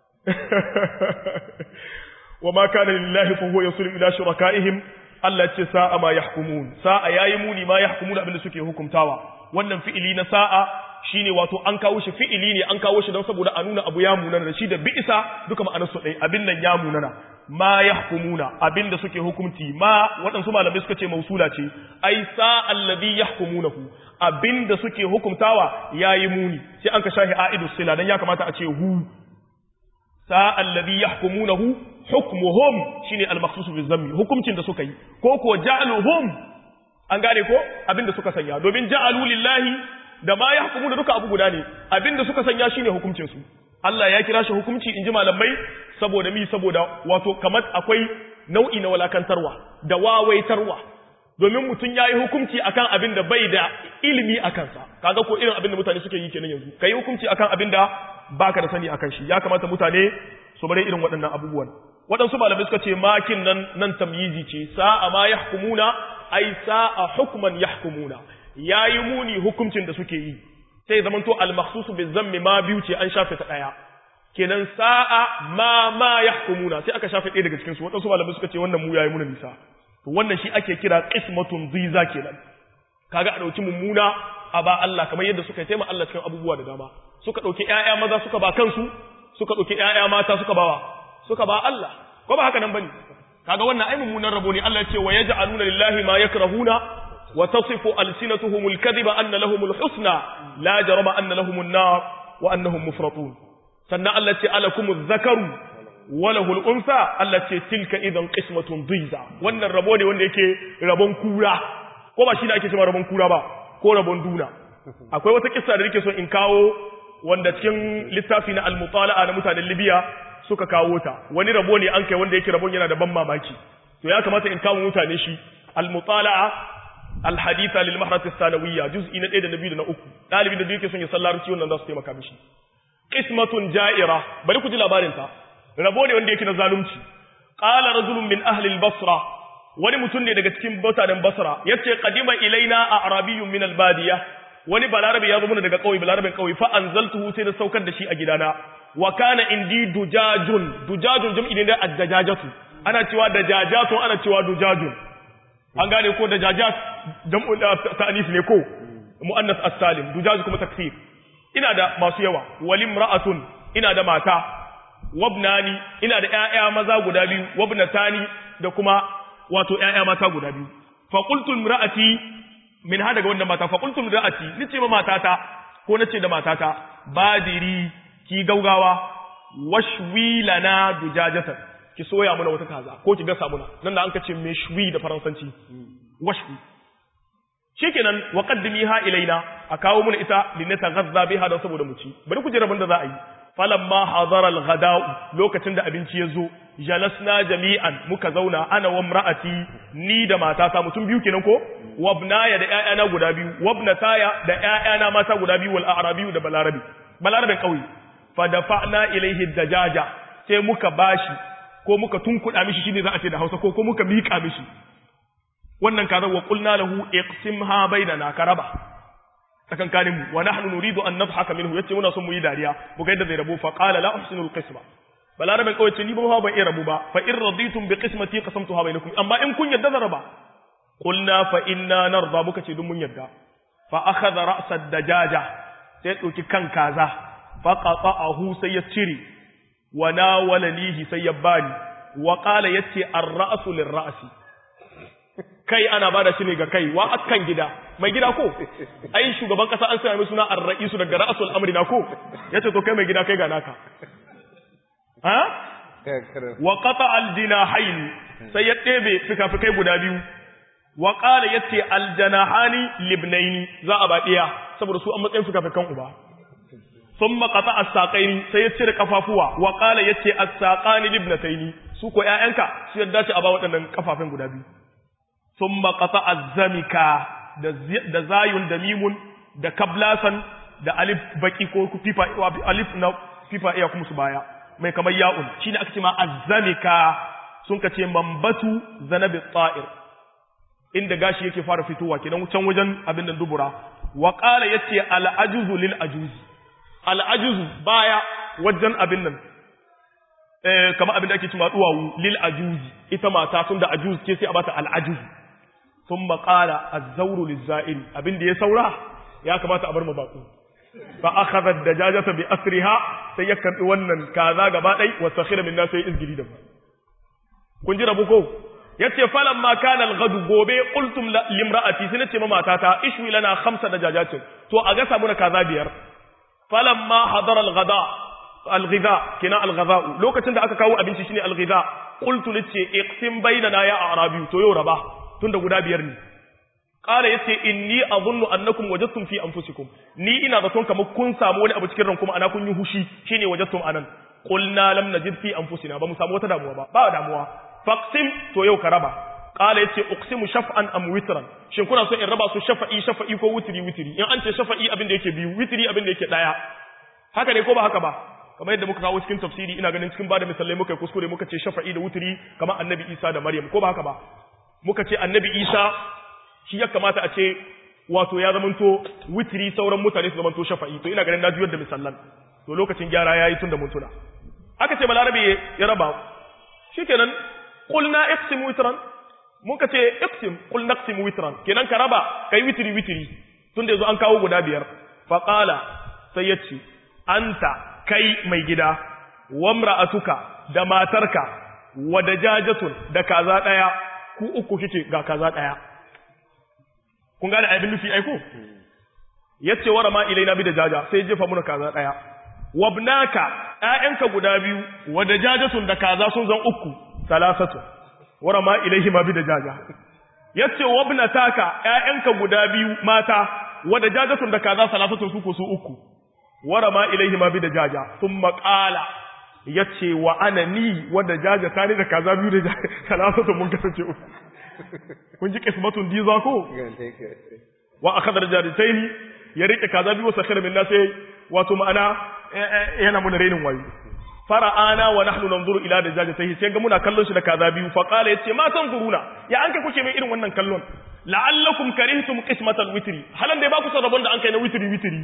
wa ma kana lillahi fa huwa yusulu ila shurakaihim Allah ce sa'a ma yahkumun sa'a yayi muni ma yahkumun abin da suke hukumtawa wannan fi'ili na sa'a shine wato an kawo shi fi'ili ne an kawo shi don saboda a nuna abu ya munana da shi da bi'isa duka ma'anar su ɗaya abin nan ya munana ma yahkumuna abin da suke hukumci ma waɗansu malamai suka ce mausula ce ai sa alladhi yahkumunahu abin da suke hukumtawa yayi muni sai an ka shahi aidu sila dan ya kamata a ce hu sa alladhi yahkumunahu hukmuhum shine al-makhsus bi zammi hukumcin da suka yi ko ko ja'aluhum an gane ko abinda suka sanya domin ja'alu lillahi da ma yahkumu da duka abu guda ne abinda suka sanya shine hukuncin su Allah ya kira shi hukunci inji malamai saboda mi saboda wato kamar akwai nau'i na walakantarwa da wawaitarwa domin mutum ya yi hukunci akan abin da bai da ilimi a kansa kaga ko irin abin da mutane suke yi kenan yanzu ka yi hukunci akan abin da baka da sani akan shi ya kamata mutane su bari irin waɗannan abubuwan waɗansu malamai suka ce makin nan nan tamyizi ce sa'a ma yahkumuna ai sa'a hukman yahkumuna yayi muni hukuncin da suke yi sai zaman to al-makhsusu bi zammi ma biyu ce an shafe ta daya kenan sa'a ma ma yahkumuna sai aka shafe ɗaya daga cikin su waɗansu malamai suka ce wannan mu yayi muna nisa to wannan shi ake kira qismatun ziza kenan kaga a dauki mummuna a ba Allah kamar yadda suka taima Allah cikin abubuwa da dama suka dauki ƴaƴa maza suka ba kansu suka dauki ƴaƴa mata suka bawa suka ba Allah ko ba haka nan bane kaga wannan ai mummunan rabo ne Allah ya ce wa yaj'aluna lillahi ma yakrahuna wa tasifu alsinatuhumul kadhiba anna lahumul husna la jarama anna lahumun nar wa annahum mufratun sannan Allah ya ce alakumuz zakaru walahul unsa Allah ce tilka idan qismatun dhiza wannan rabo ne wanda yake rabon kura ko ba shi da ake cewa rabon kura ba ko rabon duna akwai wata kissa da nake so in kawo wanda cikin littafi na al-mutala'a na mutanen Libya suka kawo ta wani rabo ne an kai wanda yake rabon yana da ban mamaki to ya kamata in kawo mutane shi al-mutala'a al-haditha lil mahrat as-sanawiyya juz'i na 1 da na 2 da na 3 dalibi da yake son ya sallarci wannan za su taimaka mishi qismatun ja'ira bari ku ji labarin ta rabo ne wanda yake na zalunci qala rajulun min ahli al-basra wani mutum ne daga cikin mutanen basra yace qadima ilaina a'rabiyyun min al-badiya wani balarabe ya zo mana daga kauye balarabin kauye fa anzaltuhu sai na saukar da shi a gidana wa kana indi dujajun dujajun jam'i ne da ad-dajajatu ana cewa dajajatu ana cewa dujajun an gane ko dajajat jam'u ta'anis ne ko muannas as-salim dujaj kuma taksir ina da masu yawa walim ra'atun ina da mata wabnani ina da ƴaƴa maza guda biyu wabnatani da kuma wato ƴaƴa mata guda biyu fa qultu imra'ati min hada ga wannan mata fa qultu imra'ati nace ma matata ko nace da matata badiri ki gaugawa washwi lana dujajatan ki soya muna wata kaza ko ki gasa muna nan da an kace me shwi da faransanci washwi shikenan wa qaddimiha ilaina a kawo muna ita linataghazza biha da saboda mu ci bari ku ji rabin da za a yi falamma hadara al-ghada'u lokacin da abinci ya zo jalasna jami'an muka zauna ana wa imra'ati ni da matata mutum biyu kenan ko wabnaya da ƴaƴana guda biyu wabnataya da ƴaƴana mata guda biyu wal a'rabi da balarabi balarabin kauye fa dafa'na ilayhi dajaja sai muka bashi ko muka tunkuda mishi shine za a ce da Hausa ko ko muka mika mishi wannan kaza wa qulna lahu iqsimha bainana karaba tsakankanin mu wa nahnu nuridu an nadhaka minhu yace muna son mu yi dariya mu ga yadda zai rabu fa qala la uhsinu al-qisma balarabin kawai ce ni ba ban iya rabu ba fa in raditum bi qismati qasamtuha bainakum amma in kun yadda zan raba qulna fa inna narda muka ce dun mun yadda fa akhadha ra's ad-dajaja sai dauki kan kaza fa qata'ahu sai ya cire wa nawalanihi sai ya bani wa qala yace ar-ra'su lir-ra'si kai ana bada shi ne ga kai wa akan gida mai gida ko ai shugaban kasa an sanya mai suna ar-ra'isu daga ra'sul amri na ko yace to kai mai gida kai ga naka ha wa qata al-jinahayn sai ya ɗebe fikafikai guda biyu wa qala yace al-janahani libnaini za a baɗiya saboda su an matsayin fikafikan uba thumma qata as-saqaini sai ya cire kafafuwa wa qala yace as-saqani libnataini su ko ƴaƴanka su yadda ce a ba waɗannan kafafin guda biyu thumma qata az-zamika da zayun da mimun da kablasan da alif baki ko fifa alif na fifa iya kuma su baya mai kamar ya'un shine aka ce ma azzamika sun ka ce mambatu zanabi ta'ir inda gashi yake fara fitowa kenan can wajen abin da dubura wa qala yace al ajuzu lil ajuzi al ajuzu baya wajen abin nan eh kamar abin da ake cewa duwawu lil ajuzi ita mata sun da ajuz ce sai a bata al ajuzu thumma qala az-zawru liz-za'iri abin da ya saura ya kamata a bar mu bako fa akhadha ad-dajajata bi asriha sai ya karbi wannan kaza gaba dai wa sakhira min sai izgili da kun ji rabu ko yace falamma kana al-ghadu gobe qultum limra'ati sai nace ma matata ishwi lana khamsa dajajatin to a ga samu kaza biyar falamma hadara al-ghada al-ghidha kina al-ghadha lokacin da aka kawo abinci shine al-ghidha qultu nace iqsim bainana ya arabi to yau raba tunda guda biyar ne qala yace inni adhunnu annakum wajadtum fi anfusikum ni ina zaton kamar kun samu wani abu cikin ran kuma ana kun yi hushi shine wajadtum anan qulna lam najid fi anfusina ba mu samu wata damuwa ba ba damuwa faqsim to yau ka raba qala yace uqsimu shaf'an am witran shin kuna so in raba su shafa'i shafa'i ko witri witri in an ce shafa'i abin da yake biyu witri abin da yake daya haka ne ko ba haka ba kamar yadda muka kawo cikin tafsiri ina ganin cikin bada misalai muka kuskure muka ce shafa'i da witri kamar annabi Isa da Maryam ko ba haka ba muka ce annabi Isa shi ya kamata a ce wato ya zamanto witri sauran mutane su zamanto shafa'i to ina ganin na juyar da misallan to lokacin gyara yayi tun da mun tuna aka ce balarabe ya raba shikenan qulna iqsim witran mun ka ce iqsim qul naqsim witran kenan ka raba kai witri witri tun da yazo an kawo guda biyar fa qala sai yace anta kai mai gida wamra'atuka da matarka wa dajajatun da kaza daya ku uku kike ga kaza daya kun gane abin nufi aiko yace wara ma ilaina bi dajaja sai jefa muna kaza daya wabnaka ƴaƴanka guda biyu wa dajajatun da kaza sun zan uku salasatu wara ma ilaihi ma bi dajaja yace wabnataka ƴaƴanka guda biyu mata wa dajajatun da kaza salasatu su ko su uku wara ma ilaihi ma bi dajaja thumma qala yace wa ana ni wa dajaja tani da kaza biyu da salasatu mun kasance uku kun ji kismatun diza ko wa akhadha rajataini ya rike kaza biyu sakhara min nasai wato ma'ana yana muna renin wayo fara'ana wa nahnu nanzuru ila dajajatihi sai ga muna kallon shi da kaza biyu fa qala yace ma san guruna ya an kai kuke mai irin wannan kallon la'allakum karihtum qismatal witri halan da ba ku san rabon da an kai na witri witri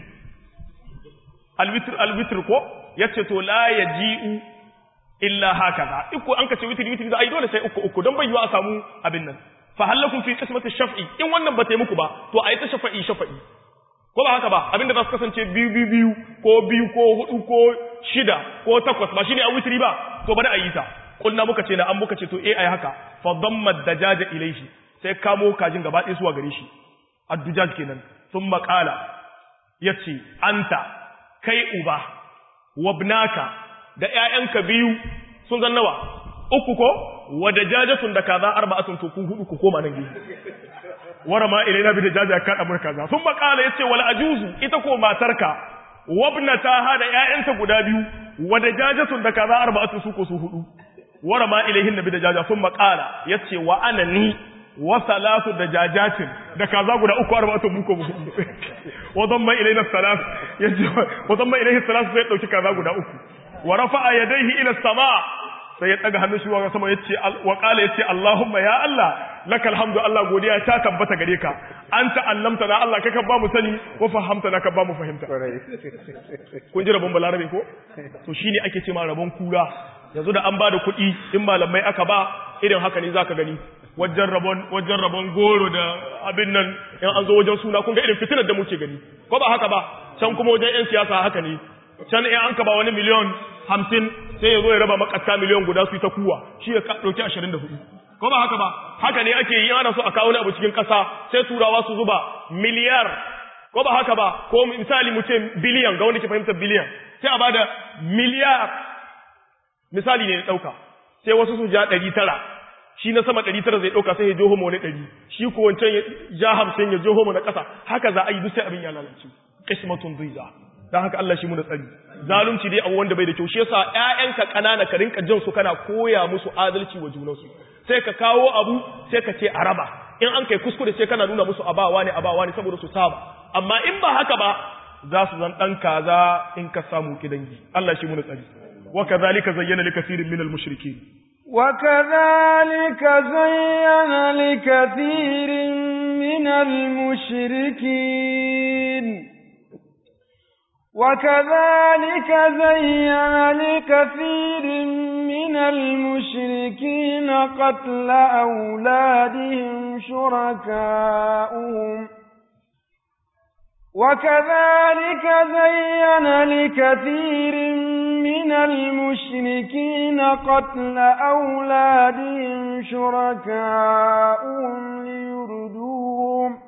al witr al witr ko yace to la yaji'u illa hakaza iko an kace witri witri da ai dole sai uku uku don bai yiwa a samu abin nan fa halakum fi qismati shaf'i in wannan ba ta muku ba to ayi ta shafa'i shafa'i ko ba haka ba abinda za su kasance biyu biyu biyu ko biyu ko hudu ko shida ko takwas ba shine a witri ba to bari a yi ta kulna muka ce na an muka ce to eh ai haka fa damma dajaja ilayhi sai kamo kajin gaba ɗaya zuwa gare shi addujaj kenan sun maƙala yace anta kai uba wabnaka da ƴaƴanka biyu sun zan nawa uku ko wa dajajatun da kaza arba'atun to ku hudu ku koma nan gefe wara ma ilaina bi dajaja ya kada mun kaza sun makala yace wal ajuzu ita ko matarka wabnata ha da ƴaƴanta guda biyu wa dajajatun da kaza arba'atun su ko su hudu wara ma ilaihin bi dajaja sun makala yace wa ana ni wa salatu dajajatin da kaza guda uku arba'atun mu ko mu hudu wa damma ilaina salat yace wa damma ilaihi salat sai dauki kaza guda uku wa rafa'a yadayhi ila sama sai ya daga hannun shi wa sama yace wa qala yace Allahumma ya Allah lakal hamdu Allah godiya ta tabbata gare ka anta allamta na Allah kaka ba mu sani wa fahamta na ka ba mu fahimta kun ji rabon balarabe ko to shine ake cewa rabon kura yanzu da an ba da kuɗi in malamai aka ba irin haka ne zaka gani wajen rabon wajen rabon goro da abin nan in an zo wajen suna kun ga irin fitinar da muke gani ko ba haka ba can kuma wajen yan siyasa haka ne can in an ka ba wani miliyon hamsin sai ya zo ya raba makasta miliyon guda su yi ta kuwa shi ya ɗauki ashirin da hudu ko ba haka ba haka ne ake yi ana so a kawo wani abu cikin ƙasa sai turawa su zuba miliyar ko ba haka ba ko misali mu ce biliyan ga wani ke fahimtar biliyan sai a bada miliyar misali ne ɗauka sai wasu su ja ɗari tara shi na sama ɗari tara zai ɗauka sai ya joho wani ɗari shi ko wancan ya ja hamsin ya joho na ƙasa haka za a yi duk sai abin ya lalace kismatun duiza dan haka Allah shi mu da tsari zalunci dai abu wanda bai da kyau shi yasa ƴaƴanka ƙanana ka rinka jin su kana koya musu adalci wa junansu sai ka kawo abu sai ka ce araba in an kai kuskure sai kana nuna musu abawa ne abawa ne saboda su saba amma in ba haka ba za su zan dan kaza in ka samu kidangi Allah shi mu da tsari wa kadhalika zayyana likathirin minal mushrikeen وكذلك زين لكثير من المشركين وكذلك زين لكثير من المشركين قتل أولادهم شركاؤهم وكذلك زين لكثير من المشركين قتل أولادهم شركاؤهم ليردوهم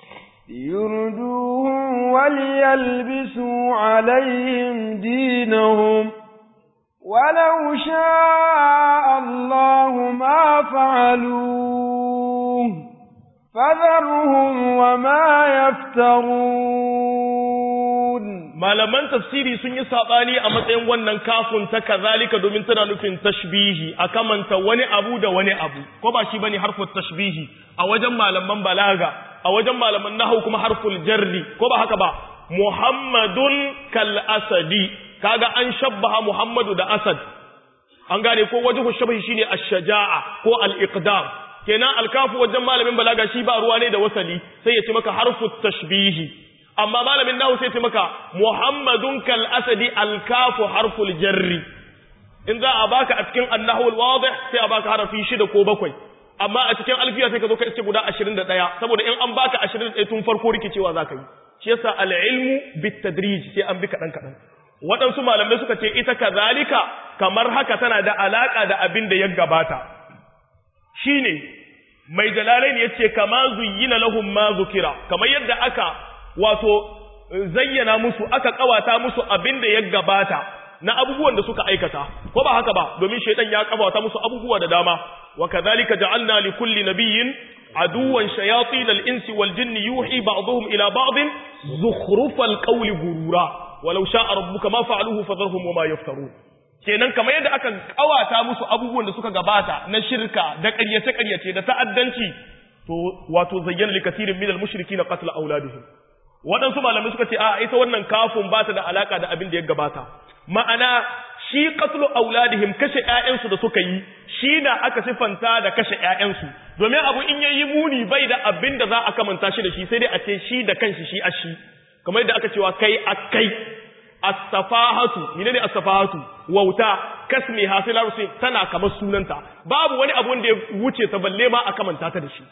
ليردوهم وليلبسوا عليهم دينهم ولو شاء الله ما فعلوه فذرهم وما يفترون malaman tafsiri sun yi sabani a matsayin wannan kafin ta kazalika domin tana nufin tashbihi a kamanta wani abu da wani abu ko ba shi bane harful tashbihi a wajen malaman balaga a wajen malaman nahwu kuma harful jarri ko ba haka ba muhammadun kal asadi kaga an shabbaha muhammadu da asad an gane ko wajhu shabahi shine ash-shaja'a ko al-iqdam kenan alkafu wajen malamin balaga shi ba ruwa ne da wasali sai ya ce maka harfu tashbihi amma malamin nahu sai ya ce maka muhammadun kal asadi alkafu harful jarri in za a baka a cikin annahu alwadih sai a baka harafi shida ko bakwai amma a cikin alfiya sai ka zo ka ce guda 21 saboda in an baka 21 tun farko rikicewa zaka yi shi yasa al-ilmu bit-tadrij sai an bi kadan kadan waɗansu malamai suka ce ita kazalika kamar haka tana da alaka da abin da ya gabata shine mai jalalain yace kama zuyyina lahum ma zukira kamar yadda aka wato zayyana musu aka kawata musu abin da ya gabata na abubuwan da suka aikata ko ba haka ba domin shaytan ya kawata musu abubuwa da dama wa kadhalika ja'alna li kulli nabiyyin aduwan shayatin al-insi wal jinni yuhi ba'dhum ila ba'd zukhrufal qawli gurura walau sha'a rabbuka ma fa'aluhu fadharhum wama yaftarun kenan kamar yadda aka kawata musu abubuwan da suka gabata na shirka da ƙaryace ƙaryace da ta'addanci to wato zayyana li katirin minal mushrikin qatl auladihim waɗansu malamai suka ce a ita wannan kafin ba ta da alaka da abin da ya gabata ma'ana shi qatl auladihim kashe ƴaƴansu da suka yi shi da aka sifanta da kashe ƴaƴansu domin abu in yayi muni bai da abin da za a kamanta shi da shi sai dai a ce shi da kanshi shi a shi kamar yadda aka cewa kai akai as-safahatu menene as-safahatu wauta kasmi hasila rusi tana kamar sunanta babu wani abu wanda ya wuce ta balle ma a kamanta ta da shi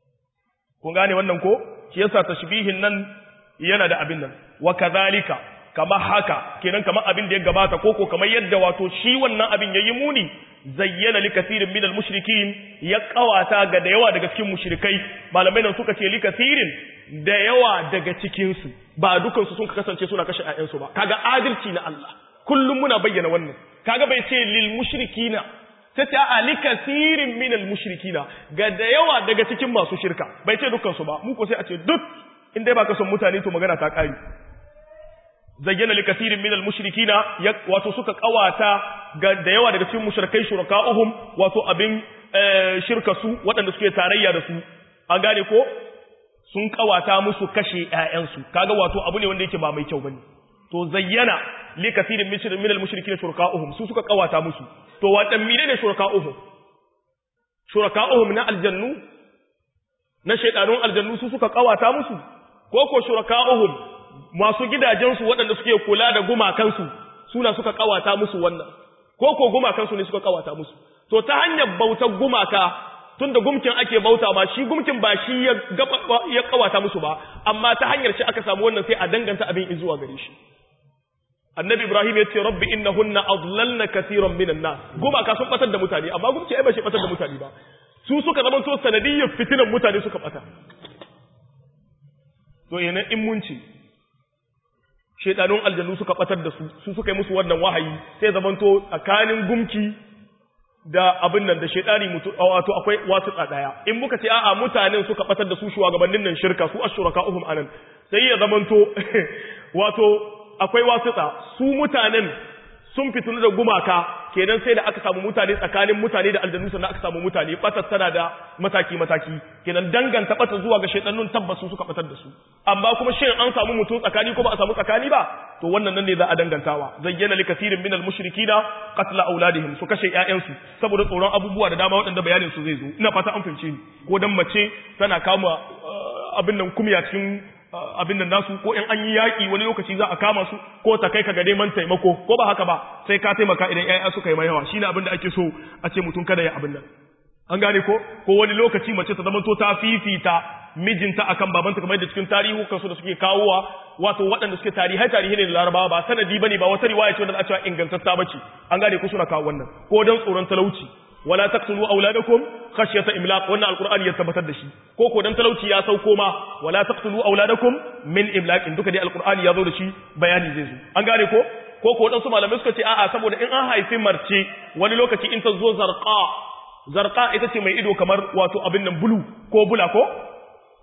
kun gane wannan ko shi yasa tashbihin nan yana da abin nan wa kadhalika kama haka kenan kamar abin da ya gabata koko kamar yadda wato shi wannan abin yayi muni zayyana li kathirin min al mushrikin ya kawata ga da yawa daga cikin mushrikai malamai nan suka ce li kathirin da yawa daga cikin su ba dukan su sun kasance suna kashe ƴaƴan su ba kaga adalci na Allah kullum muna bayyana wannan kaga bai ce lil mushrikina sai ta a li kathirin min al mushrikina ga da yawa daga cikin masu shirka bai ce dukan su ba mu ko sai a ce duk in dai baka son mutane to magana ta kare zayyana li kathirin min al mushrikina wato suka kawata ga da yawa daga cikin mushrikai shuraka'uhum wato abin shirka su waɗanda suke tarayya da su an gane ko sun kawata musu kashe ƴaƴansu kaga wato abu ne wanda yake ba mai kyau bane to zayyana li kathirin min al mushrikina shuraka'uhum su suka kawata musu to wadan mine ne shuraka'uhum shuraka'uhum na aljannu na shaydanun aljannu su suka kawata musu ko ko shuraka'uhum masu gidajensu waɗanda suke kula da gumakansu suna suka kawata musu wannan ko ko gumakansu ne suka kawata musu to ta hanyar bautar gumaka tunda gumkin ake bauta ma shi gumkin ba shi ya ya kawata musu ba amma ta hanyar shi aka samu wannan sai a danganta abin zuwa gare shi annabi ibrahim ya ce rabbi innahunna adlalna katiran minan nas gumaka sun batar da mutane amma gumki ai ba shi batar da mutane ba su suka zama to sanadiyyar fitinan mutane suka bata to yana in mun ce shedanun aljannu suka batar da su su suka yi musu wannan wahayi sai zamanto tsakanin gumki da abin nan da shedani mutu wato akwai wasu daya in muka ce a'a mutanen suka batar da su shugabannin nan shirka su ashraka'uhum anan sai ya zamanto wato akwai wasuta su mutanen sun fitunu da gumaka kenan sai da aka samu mutane tsakanin mutane da aljannu sannan aka samu mutane batar tana da mataki mataki kenan danganta batar zuwa ga shaytanun tabbas su suka batar da su amma kuma shin an samu mutum tsakani ko ba a samu tsakani ba to wannan nan ne za a dangantawa zayyana li kathirin min al mushrikina qatla auladihim su kashe ƴaƴansu saboda tsoron abubuwa da dama waɗanda bayanin su zai zo ina fata an fahimce ni ko dan mace tana kama abin nan kumya cikin abin nan nasu ko in an yi yaƙi wani lokaci za a kama su ko ta kai ka ga neman taimako ko ba haka ba sai ka taimaka idan ƴaƴa suka yi mai yawa shine abin da ake so a ce mutum kada ya abin nan an gane ko ko wani lokaci mace ta zamanto ta fifita mijinta akan babanta kamar da cikin tarihukan su da suke kawowa wato waɗanda suke tarihai tarihi ne da larabawa ba sanadi bane ba wata riwaya ce wanda za a cewa ingantatta bace an gane ko suna kawo wannan ko dan tsoron talauci wala taqtulu auladakum khashyata imlaq wannan alqur'ani ya tabbatar da shi ko ko dan talauci ya sauko ma wala taqtulu auladakum min imlaq duka dai alqur'ani ya zo da shi bayani zai zo an gane ko ko ko dan su malamai suka ce a'a saboda in an haifi marce wani lokaci in ta zo zarqa zarqa ita ce mai ido kamar wato abin nan bulu ko bula ko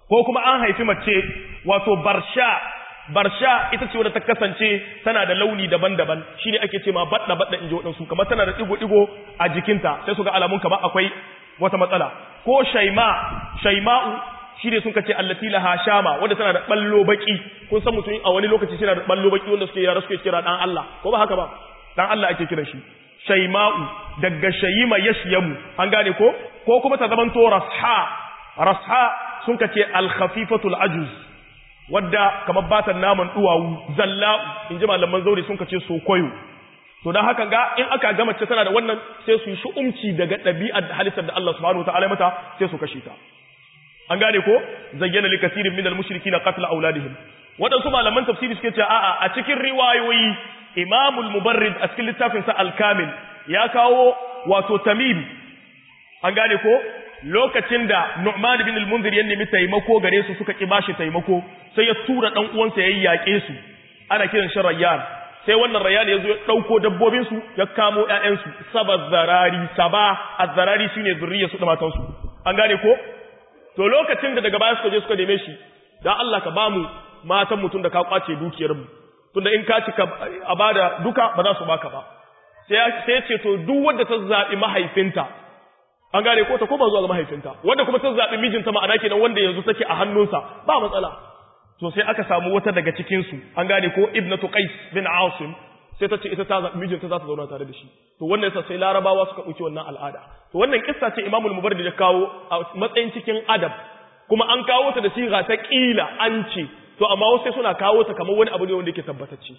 ko kuma an haifi mace wato barsha barsha ita ce wadda ta kasance tana da launi daban-daban shine ake ce ma badda badda inji wadansu kamar tana da digo-digo a jikinta sai su ga alamun kamar akwai wata matsala ko shaima shaima'u shine sun kace allati laha shama wanda tana da ballo baki kun san mutum a wani lokaci yana da ballo baki wanda suke yara suke kira dan Allah ko ba haka ba dan Allah ake kiran shi shaima'u daga shayima yashyamu an gane ko ko kuma ta zaman to rasha rasha sun kace al-khafifatul ajuz wadda kamar batan naman duwawu zalla'u inji malaman zauri sun kace sokoyo to dan haka ga in aka ga mace tana da wannan sai su yi shu'umci daga ɗabi'ar halittar da Allah subhanahu wataala mata sai su kashe ta an gane ko zayyana likasirin minal mushrikina qatl auladihim wadansu malaman tafsiri suke cewa a'a a cikin riwayoyi imamul mubarrid a cikin littafin sa al-kamil ya kawo wato tamim an gane ko lokacin da Nu'man bin al-Munzir ya nemi taimako gare su suka ki bashi taimako sai ya tura dan uwansa yayin yaƙe su ana kiran shi Rayyan sai wannan Rayyan ya zo ya dauko dabbobin su ya kamo ƴaƴan su saba zarari saba az-zarari shine zuriyar su da matan su an gane ko to lokacin da daga baya suka je suka neme shi dan Allah ka bamu matan mutun da ka kwace dukiyar mu tunda in ka cika a bada duka ba za su baka ba sai sai ce to duk wanda ta zabi mahaifinta an gane ko ta koma zuwa ga mahaifinta wanda kuma ta zabi mijinta ma'ana kenan wanda yanzu take a hannunsa ba matsala to sai aka samu wata daga cikin su an gane ko ibnatu qais bin asim sai ta ce ita ta zabi mijinta za ta zauna tare da shi to wannan yasa sai larabawa suka dauki wannan al'ada to wannan kissa ce imamul mubarrid ya kawo a matsayin cikin adab kuma an kawo ta da siga ta kila an ce to amma wasu sai suna kawo ta kamar wani abu ne wanda yake tabbatacce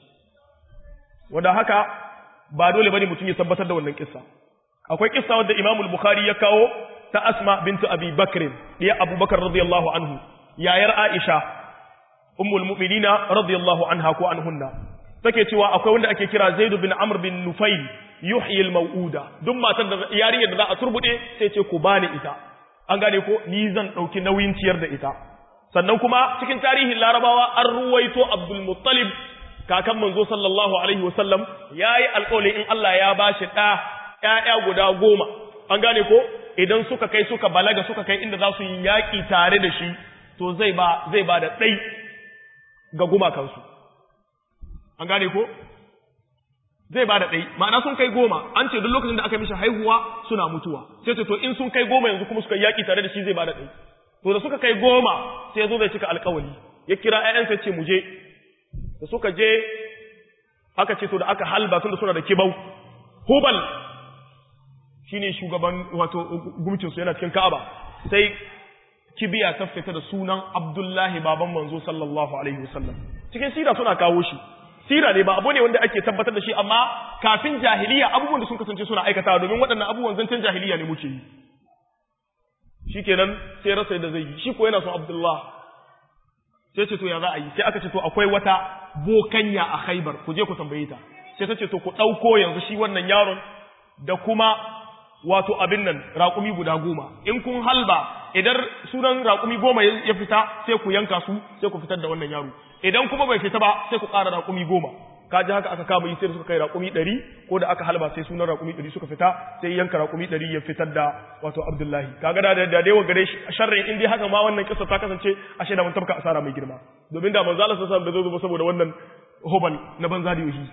wanda haka ba dole bane mutum ya tabbatar da wannan kissa akwai kissa wadda Imam al-Bukhari ya kawo ta Asma bintu Abi Bakr diya Abu Bakar radiyallahu anhu yayar Aisha ummul mu'minina radiyallahu anha ko anhunna take cewa akwai wanda ake kira Zaid bin Amr bin Nufayl yuhyi al-mau'uda duk matar da yarinyar da za a turbude sai ce ku bani ita an gane ko ni zan dauki nauyin ciyar da ita sannan kuma cikin tarihin Larabawa an ruwaito Abdul Muttalib kakan manzo sallallahu alaihi wasallam yayi alƙawari in Allah ya bashi da ‘ya'ya guda goma, an gane ko, idan suka kai suka balaga suka kai inda za su yi yaƙi tare da shi, to zai ba, zai ba da ɗai ga gumakansu. An gane ko? Zai ba da ɗai, ma'ana sun kai goma, an ce duk lokacin da aka mishi haihuwa suna mutuwa, sai ce to in sun kai goma yanzu kuma suka yi yaƙi tare da shi zai ba da ɗai. To da suka kai goma sai zo zai cika alƙawali, ya kira ‘ya'yansa ce mu je, da suka je aka ce to da aka halba tun da suna da kibau, hubal shine shugaban wato gumcin su yana cikin Ka'aba sai kibiya ta fita da sunan Abdullahi baban manzo sallallahu alaihi wasallam cikin sira suna kawo shi sira ne ba abu ne wanda ake tabbatar da shi amma kafin jahiliya abubuwan da sun kasance suna aikatawa domin waɗannan abubuwan zancen jahiliya ne muke yi shikenan sai rasa da zai yi shi ko yana son Abdullah sai ce to ya za a yi sai aka ce to akwai wata bokanya a Khaibar ku je ku tambaye ta sai ta ce to ku ɗauko yanzu shi wannan yaron da kuma wato abin nan raƙumi guda goma in kun halba idan sunan raƙumi goma ya fita sai ku yanka su sai ku fitar da wannan yaro idan kuma bai fita ba sai ku ƙara raƙumi goma kaji haka aka kama yi sai suka kai raƙumi ɗari ko da aka halba sai sunan raƙumi ɗari suka fita sai yanka raƙumi ɗari ya fitar da wato abdullahi kaga da da da gare shi sharrin in dai haka ma wannan kisa ta kasance ashe da mun tabka asara mai girma domin da manzo Allah sallallahu alaihi wasallam bai zo saboda wannan hobal na banza da yoshi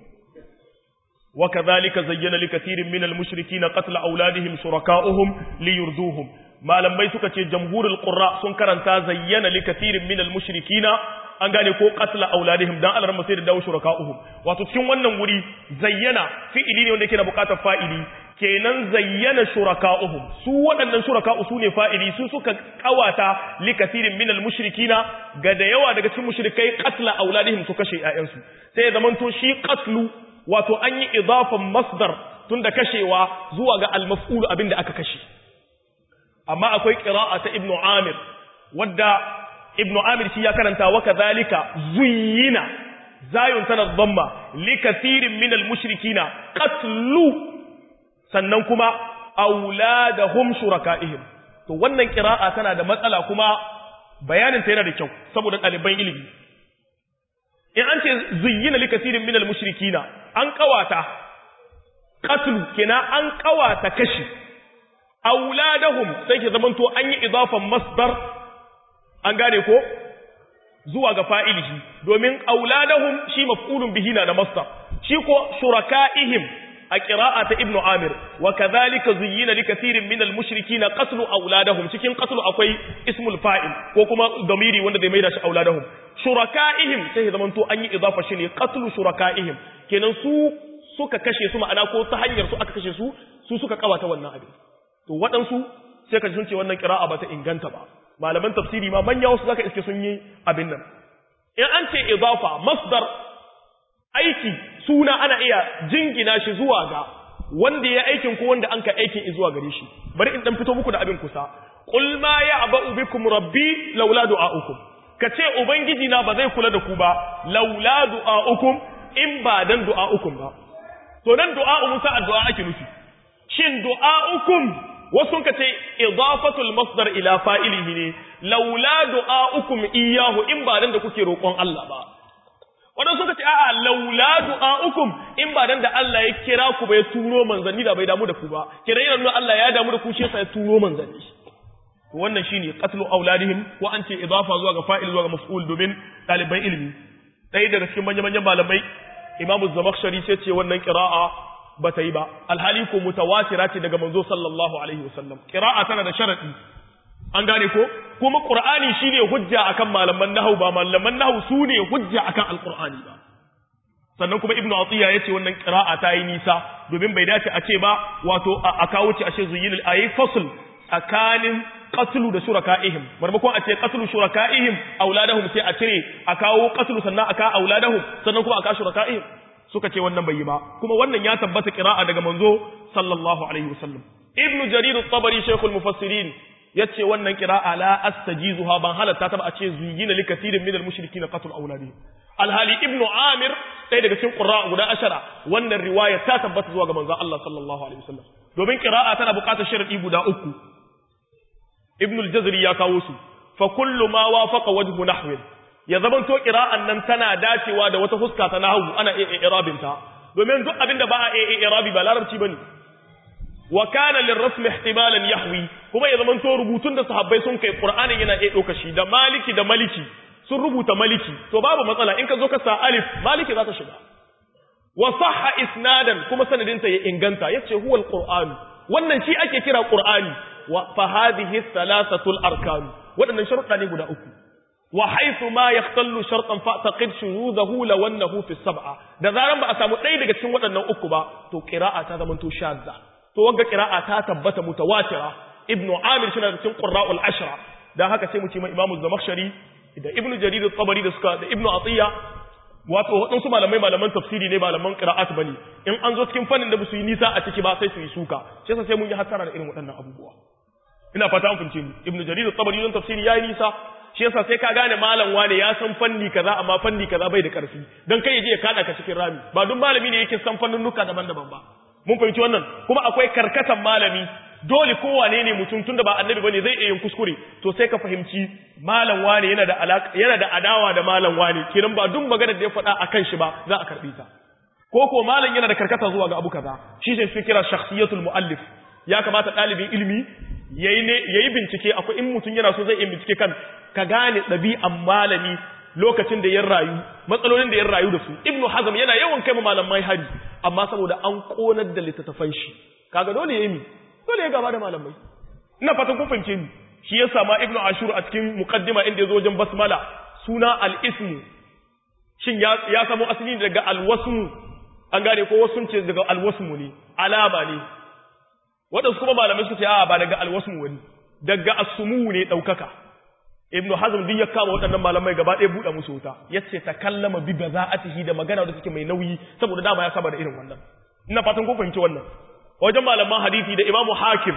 وكذلك زين لكثير من المشركين قتل أولادهم شركاؤهم ليرضوهم ما لم بيتك جمهور القراء سنكرا زين لكثير من المشركين an gane ko qatla auladihim dan Allah sai da dawo shuraka'uhum wato cikin wannan wuri zayyana fi'ili ne wanda yake da bukatar fa'ili kenan zayyana shuraka'uhum su waɗannan shuraka'u su ne fa'ili su suka kawata li kathirin min al-mushrikina ga da yawa daga cikin mushrikai qatla auladihim su kashe ƴaƴansu sai ya zamanto shi qatlu wato an yi idafan masdar tun da kashewa zuwa ga almaf'ulu abinda aka kashe amma akwai qira'a ta ibnu amir wadda ibnu amir shi ya karanta wa kadhalika zuyyina zayun tana dhamma li kathirin min almushrikina qatlu sannan kuma auladahum shuraka'ihim to wannan qira'a tana da matsala kuma bayanin ta yana da kyau saboda ɗaliban ilimi in an ce zuyyina li kathirin min almushrikina an kawata qatlu kina an kawata kashi auladahum sai ke zamanto an yi idafan masdar an gane ko zuwa ga fa'ilihi domin auladahum shi maf'ulun bihi na da masdar shi ko shuraka'ihim a qira'a ta ibnu amir wa kadhalika zuyyina likathirin min al-mushrikeena qatlu auladahum cikin qatlu akwai ismul fa'il ko kuma damiri wanda zai maida shi auladahum shuraka'ihim sai ya zamanto an yi idafa shi ne qatlu shuraka'ihim kenan su suka kashe su ma'ana ko ta hanyar su aka kashe su su suka kawata wannan abin to waɗansu sai ka ji sun ce wannan qira'a ba ta inganta ba malaman tafsiri ma manya wasu zaka iske sun yi abin nan in an ce idafa masdar aiki suna ana iya jingina shi zuwa ga wanda ya aikin ko wanda an ka aikin zuwa gare shi bari in dan fito muku da abin kusa qul ma ya'ba'u bikum rabbi laula du'a'ukum kace ubangiji na ba zai kula da ku ba laula du'a'ukum in ba dan du'a'ukum ba to nan du'a'u musa addu'a ake nufi shin du'a'ukum wasu ka ce idafatul masdar ila fa'ilihi ne laula du'a'ukum iyyahu in ba dan da kuke roƙon Allah ba wadan suka ce a'a laula du'a'ukum in ba dan da Allah ya kira ku ba ya turo manzanni da bai damu da ku ba kira yana nuna Allah ya damu da ku shi yasa ya turo manzanni to wannan shine qatlu auladihim wa an ce idafa zuwa ga fa'il zuwa ga maf'ul domin ɗaliban ilimi ɗaya daga cikin manyan manyan malamai imamu zamakhshari sai ce wannan qira'a ba ta yi ba alhali ko mutawatira ce daga manzo sallallahu alaihi wasallam qira'a tana da sharadi an gane ko kuma qur'ani shine hujja akan malaman nahwu ba malaman nahwu sune hujja akan alqur'ani ba sannan kuma ibnu atiya yace wannan qira'a ta yi nisa domin bai dace a ce ba wato a kawo ci ashe zuyin ayi fasl tsakanin qatlu da shuraka'ihim marmakon a ce qatlu shuraka'ihim auladahum sai a cire a kawo qatlu sannan aka auladahum sannan kuma aka shuraka'ihim suka ce wannan bai yi ba kuma wannan ya tabbata qira'a daga manzo sallallahu alaihi wasallam ibnu jarir at-tabari shaykhul mufassirin yace wannan qira'a la astajizuha ban halatta ta ba a ce zuyina likathirin min al-mushrikeena qatl auladihim alhali ibnu amir ɗaya daga cikin qurra guda ashara wannan riwaya ta tabbata zuwa ga manzo Allah sallallahu alaihi wasallam domin qira'a tana buƙatar sharadi guda uku ibnu al-jazri ya kawo su fa kullu ma wafaqa wajhu nahwin ya zaman to qira'an nan tana dacewa da wata fuska ta nahwu ana iya i'rabin ta domin duk abinda ba a iya i'rabi ba larabci bane wa kana lirrasm ihtimalan yahwi kuma ya zaman to rubutun da sahabbai sun kai qur'anin yana iya dauka shi da maliki da maliki sun rubuta maliki to babu matsala in ka zo ka sa alif maliki za ta shiga wa sahha isnadan kuma sanadinta ya inganta yace huwa alquran wannan shi ake kira qur'ani wa fa hadhihi thalathatul arkan wadannan sharuɗa ne guda uku wa haythu ma yahtallu shartan fa taqid shurudahu law annahu fi sab'a da zaran ba a samu ɗaya daga cikin waɗannan uku ba to qira'a ta zama to shadda to wanga qira'a ta tabbata mutawatira ibnu amir shi na cikin qurra'ul ashra dan haka sai mu ce mai imamu zamakhshari da ibnu jarir at-tabari da suka da ibnu atiya wato waɗansu malamai malaman tafsiri ne malaman qira'at bane in an zo cikin fannin da ba su yi nisa a ciki ba sai su yi suka shi yasa sai mun yi hasara da irin waɗannan abubuwa ina fata an fince ni ibnu jarir at-tabari don tafsiri yayi nisa shi yasa sai ka gane malam wane ya san fanni kaza amma fanni kaza bai da karfi dan kai je ya kada ka cikin rami ba duk malami ne yake san fannunuka daban-daban ba mun fahimci wannan kuma akwai karkatan malami dole kowane ne mutum tunda ba annabi bane zai iya yin kuskure to sai ka fahimci malam wane yana da alaka yana da adawa da malam wane kiran ba duk maganar da ya faɗa akan shi ba za a karbi ta ko ko malam yana da karkata zuwa ga abu kaza shi sai su kira shakhsiyatul muallif ya kamata ɗalibin ilimi yayi ne yayi bincike akwai in mutum yana so zai iya bincike kan ka gane ɗabi'an malami lokacin da ya rayu matsalolin da ya rayu da su ibnu hazm yana yawan kai malamai hari amma saboda an konar da littattafan shi kaga dole yayi mi dole ya gaba da malamai ina fatan kun fahimce ni shi ya sama ibnu ashur a cikin muqaddima inda yazo wajen basmala suna al-ismu shin ya ya samu asali daga al-wasmu an gane ko wasu ce daga al-wasmu ne alama ne wadansu kuma malamai suka ce a ba daga al-wasmu wani daga as-sumu ne daukaka ibnu hazm duk ya kama waɗannan malamai gaba ɗaya buɗe musu wuta yace ta kallama bi baza'atihi da magana da take mai nauyi saboda dama ya saba da irin wannan ina fatan kun fahimci wannan wajen malaman hadisi da imamu hakim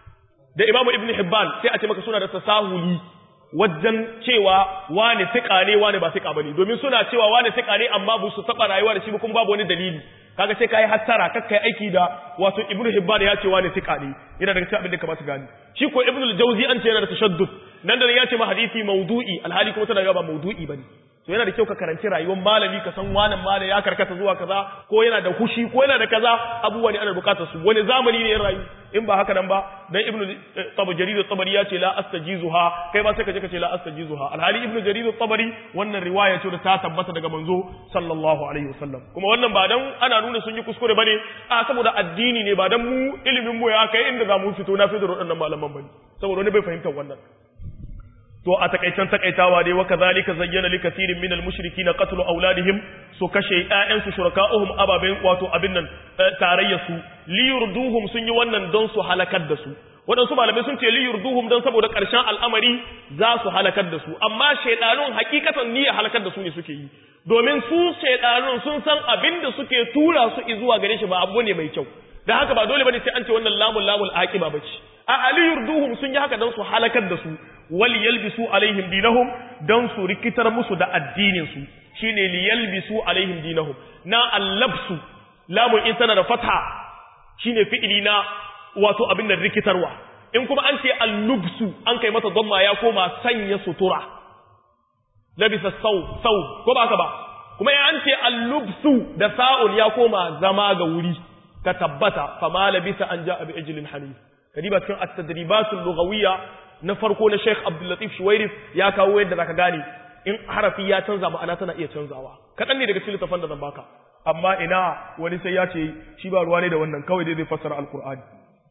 da imamu ibn hibban sai a ce maka suna da tasahuli wajen cewa wane siƙa ne wane ba siƙa bane domin suna cewa wane siƙa ne amma ba su taɓa rayuwa da shi ba kuma babu wani dalili kaga sai kai hattara kar kai aiki da wato ibn hibban ya ce wane siƙa ne yana daga cikin abin da kamata gani shi ko ibn al-jawzi an ce yana da tashaddud nan da ya ce ma hadisi mawdu'i alhali kuma tana ba mawdu'i bane to yana da kyau ka karanci rayuwar malami ka san wannan malami ya karkata zuwa kaza ko yana da hushi ko yana da kaza abubuwa ne ana bukatar su wani zamani ne ya rayu in ba haka nan ba dan ibnu tabu jarir tabari ya ce la astajizuha kai ba sai ka je ka ce la astajizuha alhali ibnu jarir tabari wannan riwaya ce da ta tabbata daga manzo sallallahu alaihi wasallam kuma wannan ba dan ana nuna sun yi kuskure bane a saboda addini ne ba dan mu ilimin mu ya kai inda za mu fito na fito da waɗannan malaman bane saboda wani bai fahimtar wannan to a takaitan takaitawa dai wa kadhalika zayyana li kathirin min al-mushrikeena qatlu awladihim su kashe ƴaƴan su shuraka'uhum ababen wato abin nan tarayya su li yurduhum sun yi wannan don su halakar da su waɗansu malamai sun ce li yurduhum don saboda ƙarshen al'amari za su halakar da su amma shaidanun hakikatan niyya halakar da su ne suke yi domin su shaidanun sun san abin da suke tura su zuwa gare shi ba abu ne mai kyau da haka ba dole bane sai an ce wannan lamul lamul aqiba bace a ali yurduhum sun yi haka don su halakar da su wal yalbisu alaihim dinahum don su rikitar musu da addinin su shine li yalbisu alaihim dinahum na allabsu lamun in tana da fatha shine fi'ili na wato abin da rikitarwa in kuma an ce allubsu an kai mata dhamma ya koma sanya sutura labisa sau sau ko ba ka ba kuma in an ce allubsu da sa'un ya koma zama ga wuri ka tabbata fama labisa an ja'a bi ijlin hanif kadiba cikin at-tadribatul lughawiyya na farko na Sheikh Abdul Latif Shuwairif ya kawo yadda zaka gane in harafi ya canza ma'ana tana iya canzawa kadan ne daga cikin littafin da zan baka amma ina wani sai ya ce shi ba ruwa ne da wannan kawai dai zai fassara alqur'ani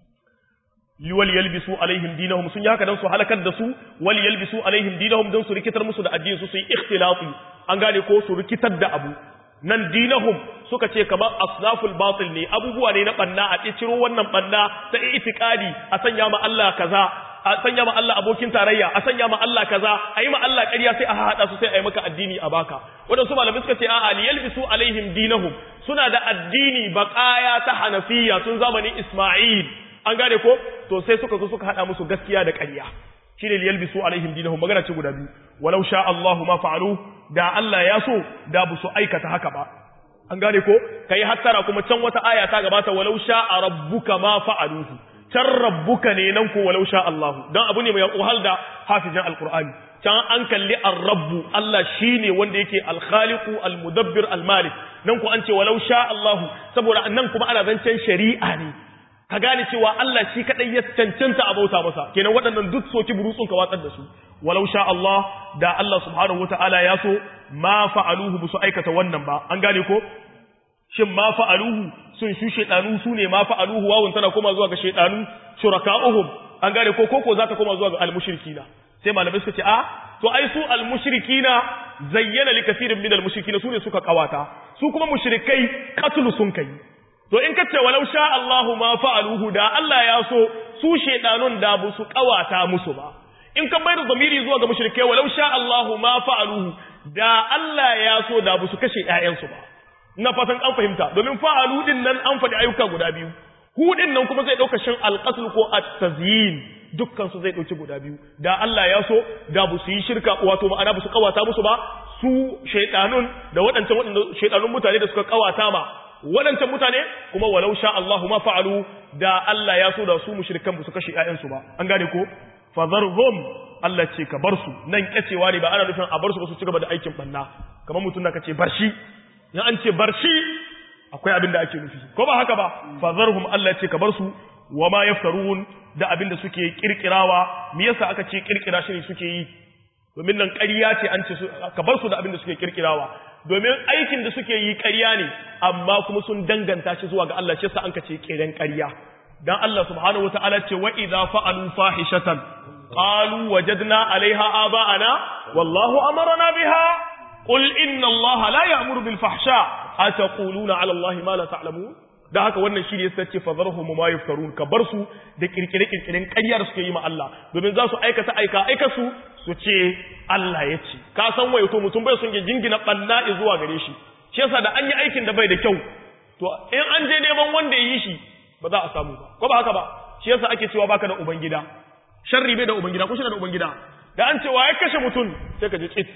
liwal yalbisu alaihim dinahum sun yi haka dan su halakar da su wal yalbisu alaihim dinahum dan su rikitar musu da addinin su su yi ikhtilati an gane ko su rikitar da abu nan dinahum suka ce kamar asnaful batil ne abubuwa ne na banna a ciro wannan banna ta itikadi a sanya ma Allah kaza a sanya ma Allah abokin tarayya a sanya ma Allah kaza a yi ma Allah ƙarya sai a haɗa su sai a yi maka addini a baka waɗansu malamai suka ce a'a liyalbisu alaihim dinahum suna da addini baƙaya ta hanafiya tun zamanin Isma'il an gane ko to sai suka zo suka haɗa musu gaskiya da ƙarya shine liyalbisu alaihim dinahum magana ce guda biyu walau sha Allahu ma fa'alu da Allah ya so da bu su aikata haka ba an gane ko kai hattara kuma can wata aya ta gabata walau sha rabbuka ma fa'aluhu can rabbuka ne nan ko walau sha Allahu dan abu ne mai wahal da hafizin alqur'ani can an kalli ar-rabbu Allah shine wanda yake al-khaliqu al-mudabbir al-malik nan ko an ce walau sha Allahu saboda nan kuma ana zancen shari'a ne ka gane cewa Allah shi kadai ya cancanta a bauta masa kenan waɗannan duk soki burutsun ka watsar da su walau sha Allah da Allah subhanahu wataala ya so ma fa'aluhu busu aikata wannan ba an gane ko shin ma fa'aluhu sun shu shedanu su ne ma fa'aluhu wawun tana koma zuwa ga shedanu shuraka'uhum an gane ko koko za ta koma zuwa ga almushrikina sai malamai suka ce a to ai su almushrikina zayyana li kaseerin min almushrikina su ne suka kawata su kuma mushrikai qatlu sun kai to in kace walau sha Allahu ma fa'aluhu da Allah ya so su shedanun da bu su kawata musu ba in ka bayar zamiri zuwa ga mushrikai walau sha Allahu ma fa'aluhu da Allah ya so da bu su kashe ƴaƴansu ba ina fatan an fahimta domin fa'alu din nan an faɗi ayyuka guda biyu hu din nan kuma zai dauka shin alqasl ko at-tazyin dukkan su zai dauki guda biyu da Allah ya so da bu su yi shirka wato ma'ana bu su kawata musu ba su shaytanun da waɗancan waɗanda shaytanun mutane da suka kawata ma waɗancan mutane kuma walau sha Allahu ma fa'alu da Allah ya so da su mushrikan ba su kashe ƴaƴansu ba an gane ko fadharhum Allah ce ka bar su nan kacewa ne ba ana nufin a bar su ba su ci gaba da aikin banna kamar mutum da kace bar shi in an ce bar shi akwai abin da ake nufi ko ba haka ba fadharhum Allah ce ka bar su wa ma yaftarun da abin da suke kirkirawa me yasa aka ce kirkira shi ne suke yi domin nan ƙarya ce an ce ka bar su da abin da suke kirkirawa domin aikin da suke yi ƙarya ne amma kuma sun danganta shi zuwa ga Allah shi sa an ka ce kiran ƙarya dan Allah subhanahu wataala ce wa idza fa'alu fahishatan qalu wajadna 'alayha aba'ana wallahu amarna biha qul inna Allah la ya'muru bil fahsha ataquluna 'ala Allah ma la ta'lamun da haka wannan shi ne ya sace fazarhum ma yaftarun ka bar su da kirkire kirkiren ƙarya da suke yi ma Allah domin za su aikata aika aika su su ce Allah ya ce ka san wayo to mutum bai son ya jingina banna zuwa gare shi shi yasa da an yi aikin da bai da kyau to in an je neman wanda ya yi shi ba za a samu ba ko ba haka ba shi yasa ake cewa baka da ubangida sharri bai da ubangida ko shi da ubangida da an ce waye kashe mutum sai ka ji tsit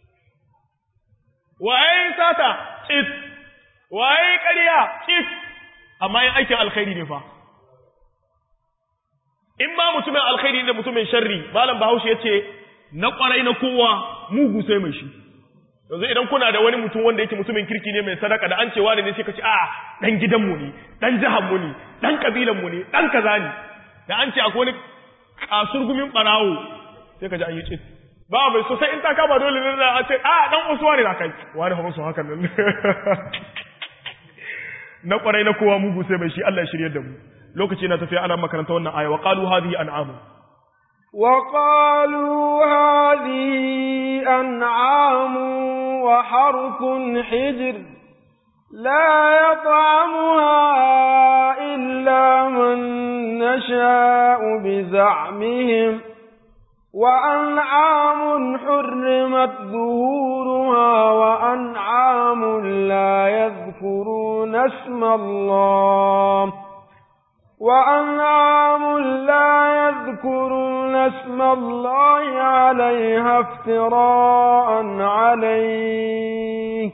waye sata tsit waye ƙarya tsit amma yin aikin alkhairi ne fa in ba mutumin alkhairi da mutumin sharri malam bahaushe ya ce na kwarai na kowa mugu sai mai shi yanzu idan kuna da wani mutum wanda yake mutumin kirki ne mai sadaka da an ce wani ne sai ka ce a dan gidanmu ne dan jihar mu ne dan kabilan mu ne dan kaza ne da an ce akwai wani kasurgumin barawo sai ka ji an yi cin ba mai so sai in ta kama dole ne a ce a dan usuwa ne na kai wani fa musu hakan nan na kwarai na kowa mugu sai mai shi Allah ya shirye da mu lokaci na tafiya ana makaranta wannan aya wa qalu hadhihi an'amu وقالوا هذه أنعام وحرث حجر لا يطعمها إلا من نشاء بزعمهم وأنعام حرمت ظهورها وأنعام لا يذكرون اسم الله وأنعام لا يذكرون اسم الله عليها افتراء عليه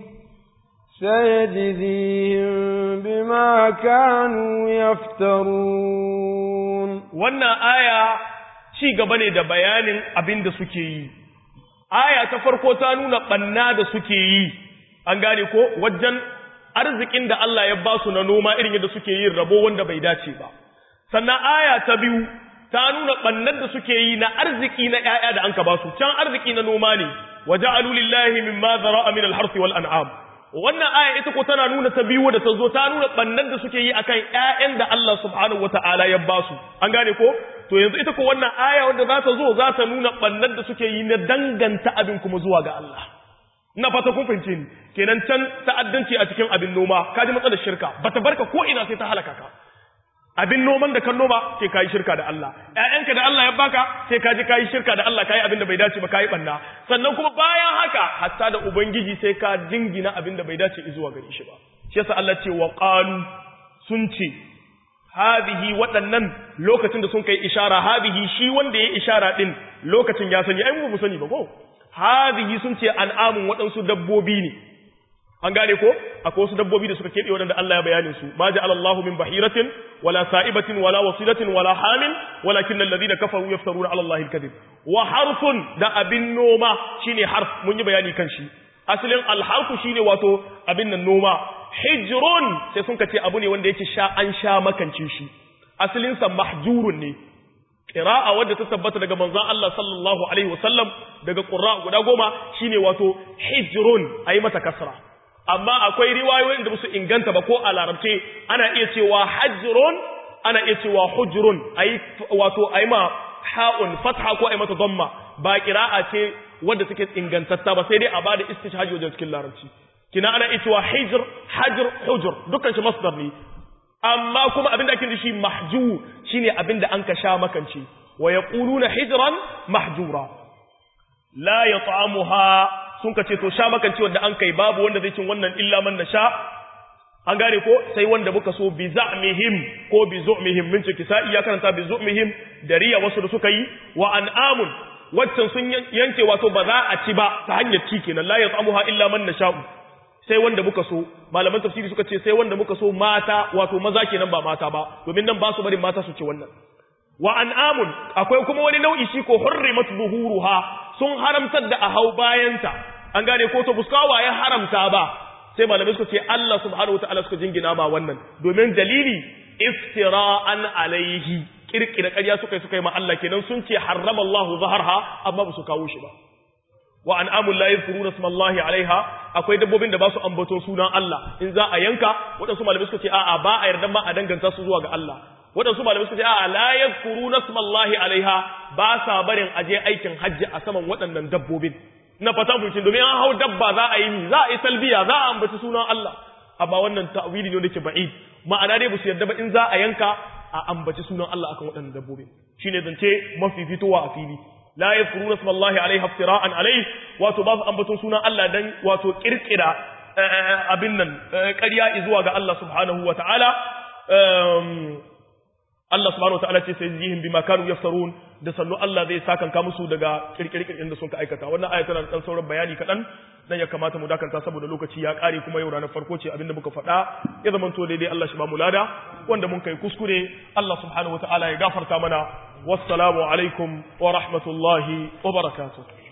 سيجزيهم بما كانوا يفترون wannan aya ci gaba ne da bayanin abin da suke yi aya ta farko ta nuna banna da suke yi an gane ko wajen arzikin da Allah ya ba su na noma irin yadda suke yin rabo wanda bai dace ba sannan aya ta biyu ta nuna bannan da suke yi na arziki na ƴaƴa da anka ba su can arziki na noma ne waja'alu lillahi mimma zara'a min al-harthi wal an'am wannan aya ita ko tana nuna ta biyu da ta zo ta nuna bannan da suke yi akan ƴaƴan da Allah subhanahu wata'ala ya ba su an gane ko to yanzu ita ko wannan aya wanda za ta zo za ta nuna bannan da suke yi na danganta abin kuma zuwa ga Allah ina fata kun fahimce ni kenan can ta'addanci a cikin abin noma ka ji matsalar shirka bata barka ko ina sai ta halaka ka abin noman da kan noma sai kai shirka da Allah ƴaƴanka da Allah ya baka sai ka ji kai shirka da Allah kai abin da bai dace ba kai banna sannan kuma bayan haka hatta da ubangiji sai ka jingina abin da bai dace zuwa gare shi ba shi yasa Allah ce wa qalu sun ce hadihi waɗannan lokacin da sun kai ishara hadihi shi wanda ya ishara din lokacin ya sani ai mu sani ba ko hadihi sun ce an'amun waɗansu dabbobi ne an gane ko akwai wasu dabbobi da suka keɓe waɗanda Allah ya bayanin su ma ja'ala Allahu min bahiratin wala sa'ibatin wala wasilatin wala hamin walakin alladhina kafaru yaftaruna 'ala Allahi al-kadhib wa harfun da abin noma shine harf mun yi bayani kan shi asalin al-harfu shine wato abin nan noma hijrun sai sun ce abu ne wanda yake sha an sha makance shi asalin sa mahjurun ne qira'a wadda ta tabbata daga manzon Allah sallallahu alaihi wasallam daga qurra guda goma shine wato hijrun ayi mata kasra amma akwai riwayoyin da su inganta ba ko a larabce ana iya cewa hajrun ana iya cewa hujrun ayi wato ayi ma ha'un fatha ko ayi mata dhamma ba qira'a ce wadda take ingantatta ba sai dai a bada istishhaj wajen cikin larabci kina ana iya cewa hijr hajr hujr dukkan shi masdar ne amma kuma abinda ake da shi mahjur shine abinda an ka sha makance wa yaquluna hijran mahjura la yat'amuha sun ka ce to sha makance wanda an kai babu wanda zai cin wannan illa man nasha an gane ko sai wanda muka so bi za'mihim ko bi zu'mihim min ciki sai ya karanta bi zu'mihim da riya wasu da suka yi wa an'amun waccan sun yanke wato ba za a ci ba ta hanyar ci kenan la yat'amuha illa man nasha'u sai wanda muka so malaman tafsiri suka ce sai wanda muka so mata wato maza kenan ba mata ba domin nan ba su barin mata su ce wannan wa an'amun akwai kuma wani nau'i shi ko hurrimat zuhuruha sun haramtar da a hau bayanta an gane ko to buskawa ya haramta ba sai malamai suka ce Allah subhanahu wataala suka jingina ma wannan domin dalili iftira'an alaihi kirkira ƙarya suka yi suka yi ma Allah kenan sun ce harrama Allahu zaharha amma ba su kawo shi ba wa an'amul la yadhkuruna ismallahi alaiha akwai dabbobin da ba su ambaton sunan Allah in za a yanka waɗansu malamai suka ce a'a ba a yarda ma a danganta su zuwa ga Allah waɗansu malamai suka ce a'a la yadhkuruna ismallahi alaiha ba sa barin aje aikin hajji a saman waɗannan dabbobin na fata fulcin domin an hau dabba za a yi ni za a yi talbiya za a ambaci sunan Allah amma wannan ta'wili ne dake ba'id ma'ana dai ba su yarda ba in za a yanka a ambaci sunan Allah akan waɗannan dabbobin shine zance mafi fitowa a fili la yadhkuruna ismallahi alaiha iftira'an alaihi wato ba su ambaton sunan Allah dan wato kirkira abin nan ƙarya zuwa ga Allah subhanahu wa ta'ala Allah subhanahu wa ta'ala ce sai jihim bima kanu yaftarun da sannu Allah zai sakanka musu daga kirkirkirin da sun ka aikata wannan aya tana da sauran bayani kaɗan dan ya kamata mu dakanta saboda lokaci ya ƙare kuma yau ranar farko ce abinda muka faɗa ya zama to daidai Allah shi ba mu lada wanda mun kai kuskure Allah subhanahu wa ta'ala ya gafarta mana wassalamu alaikum wa rahmatullahi wa barakatuh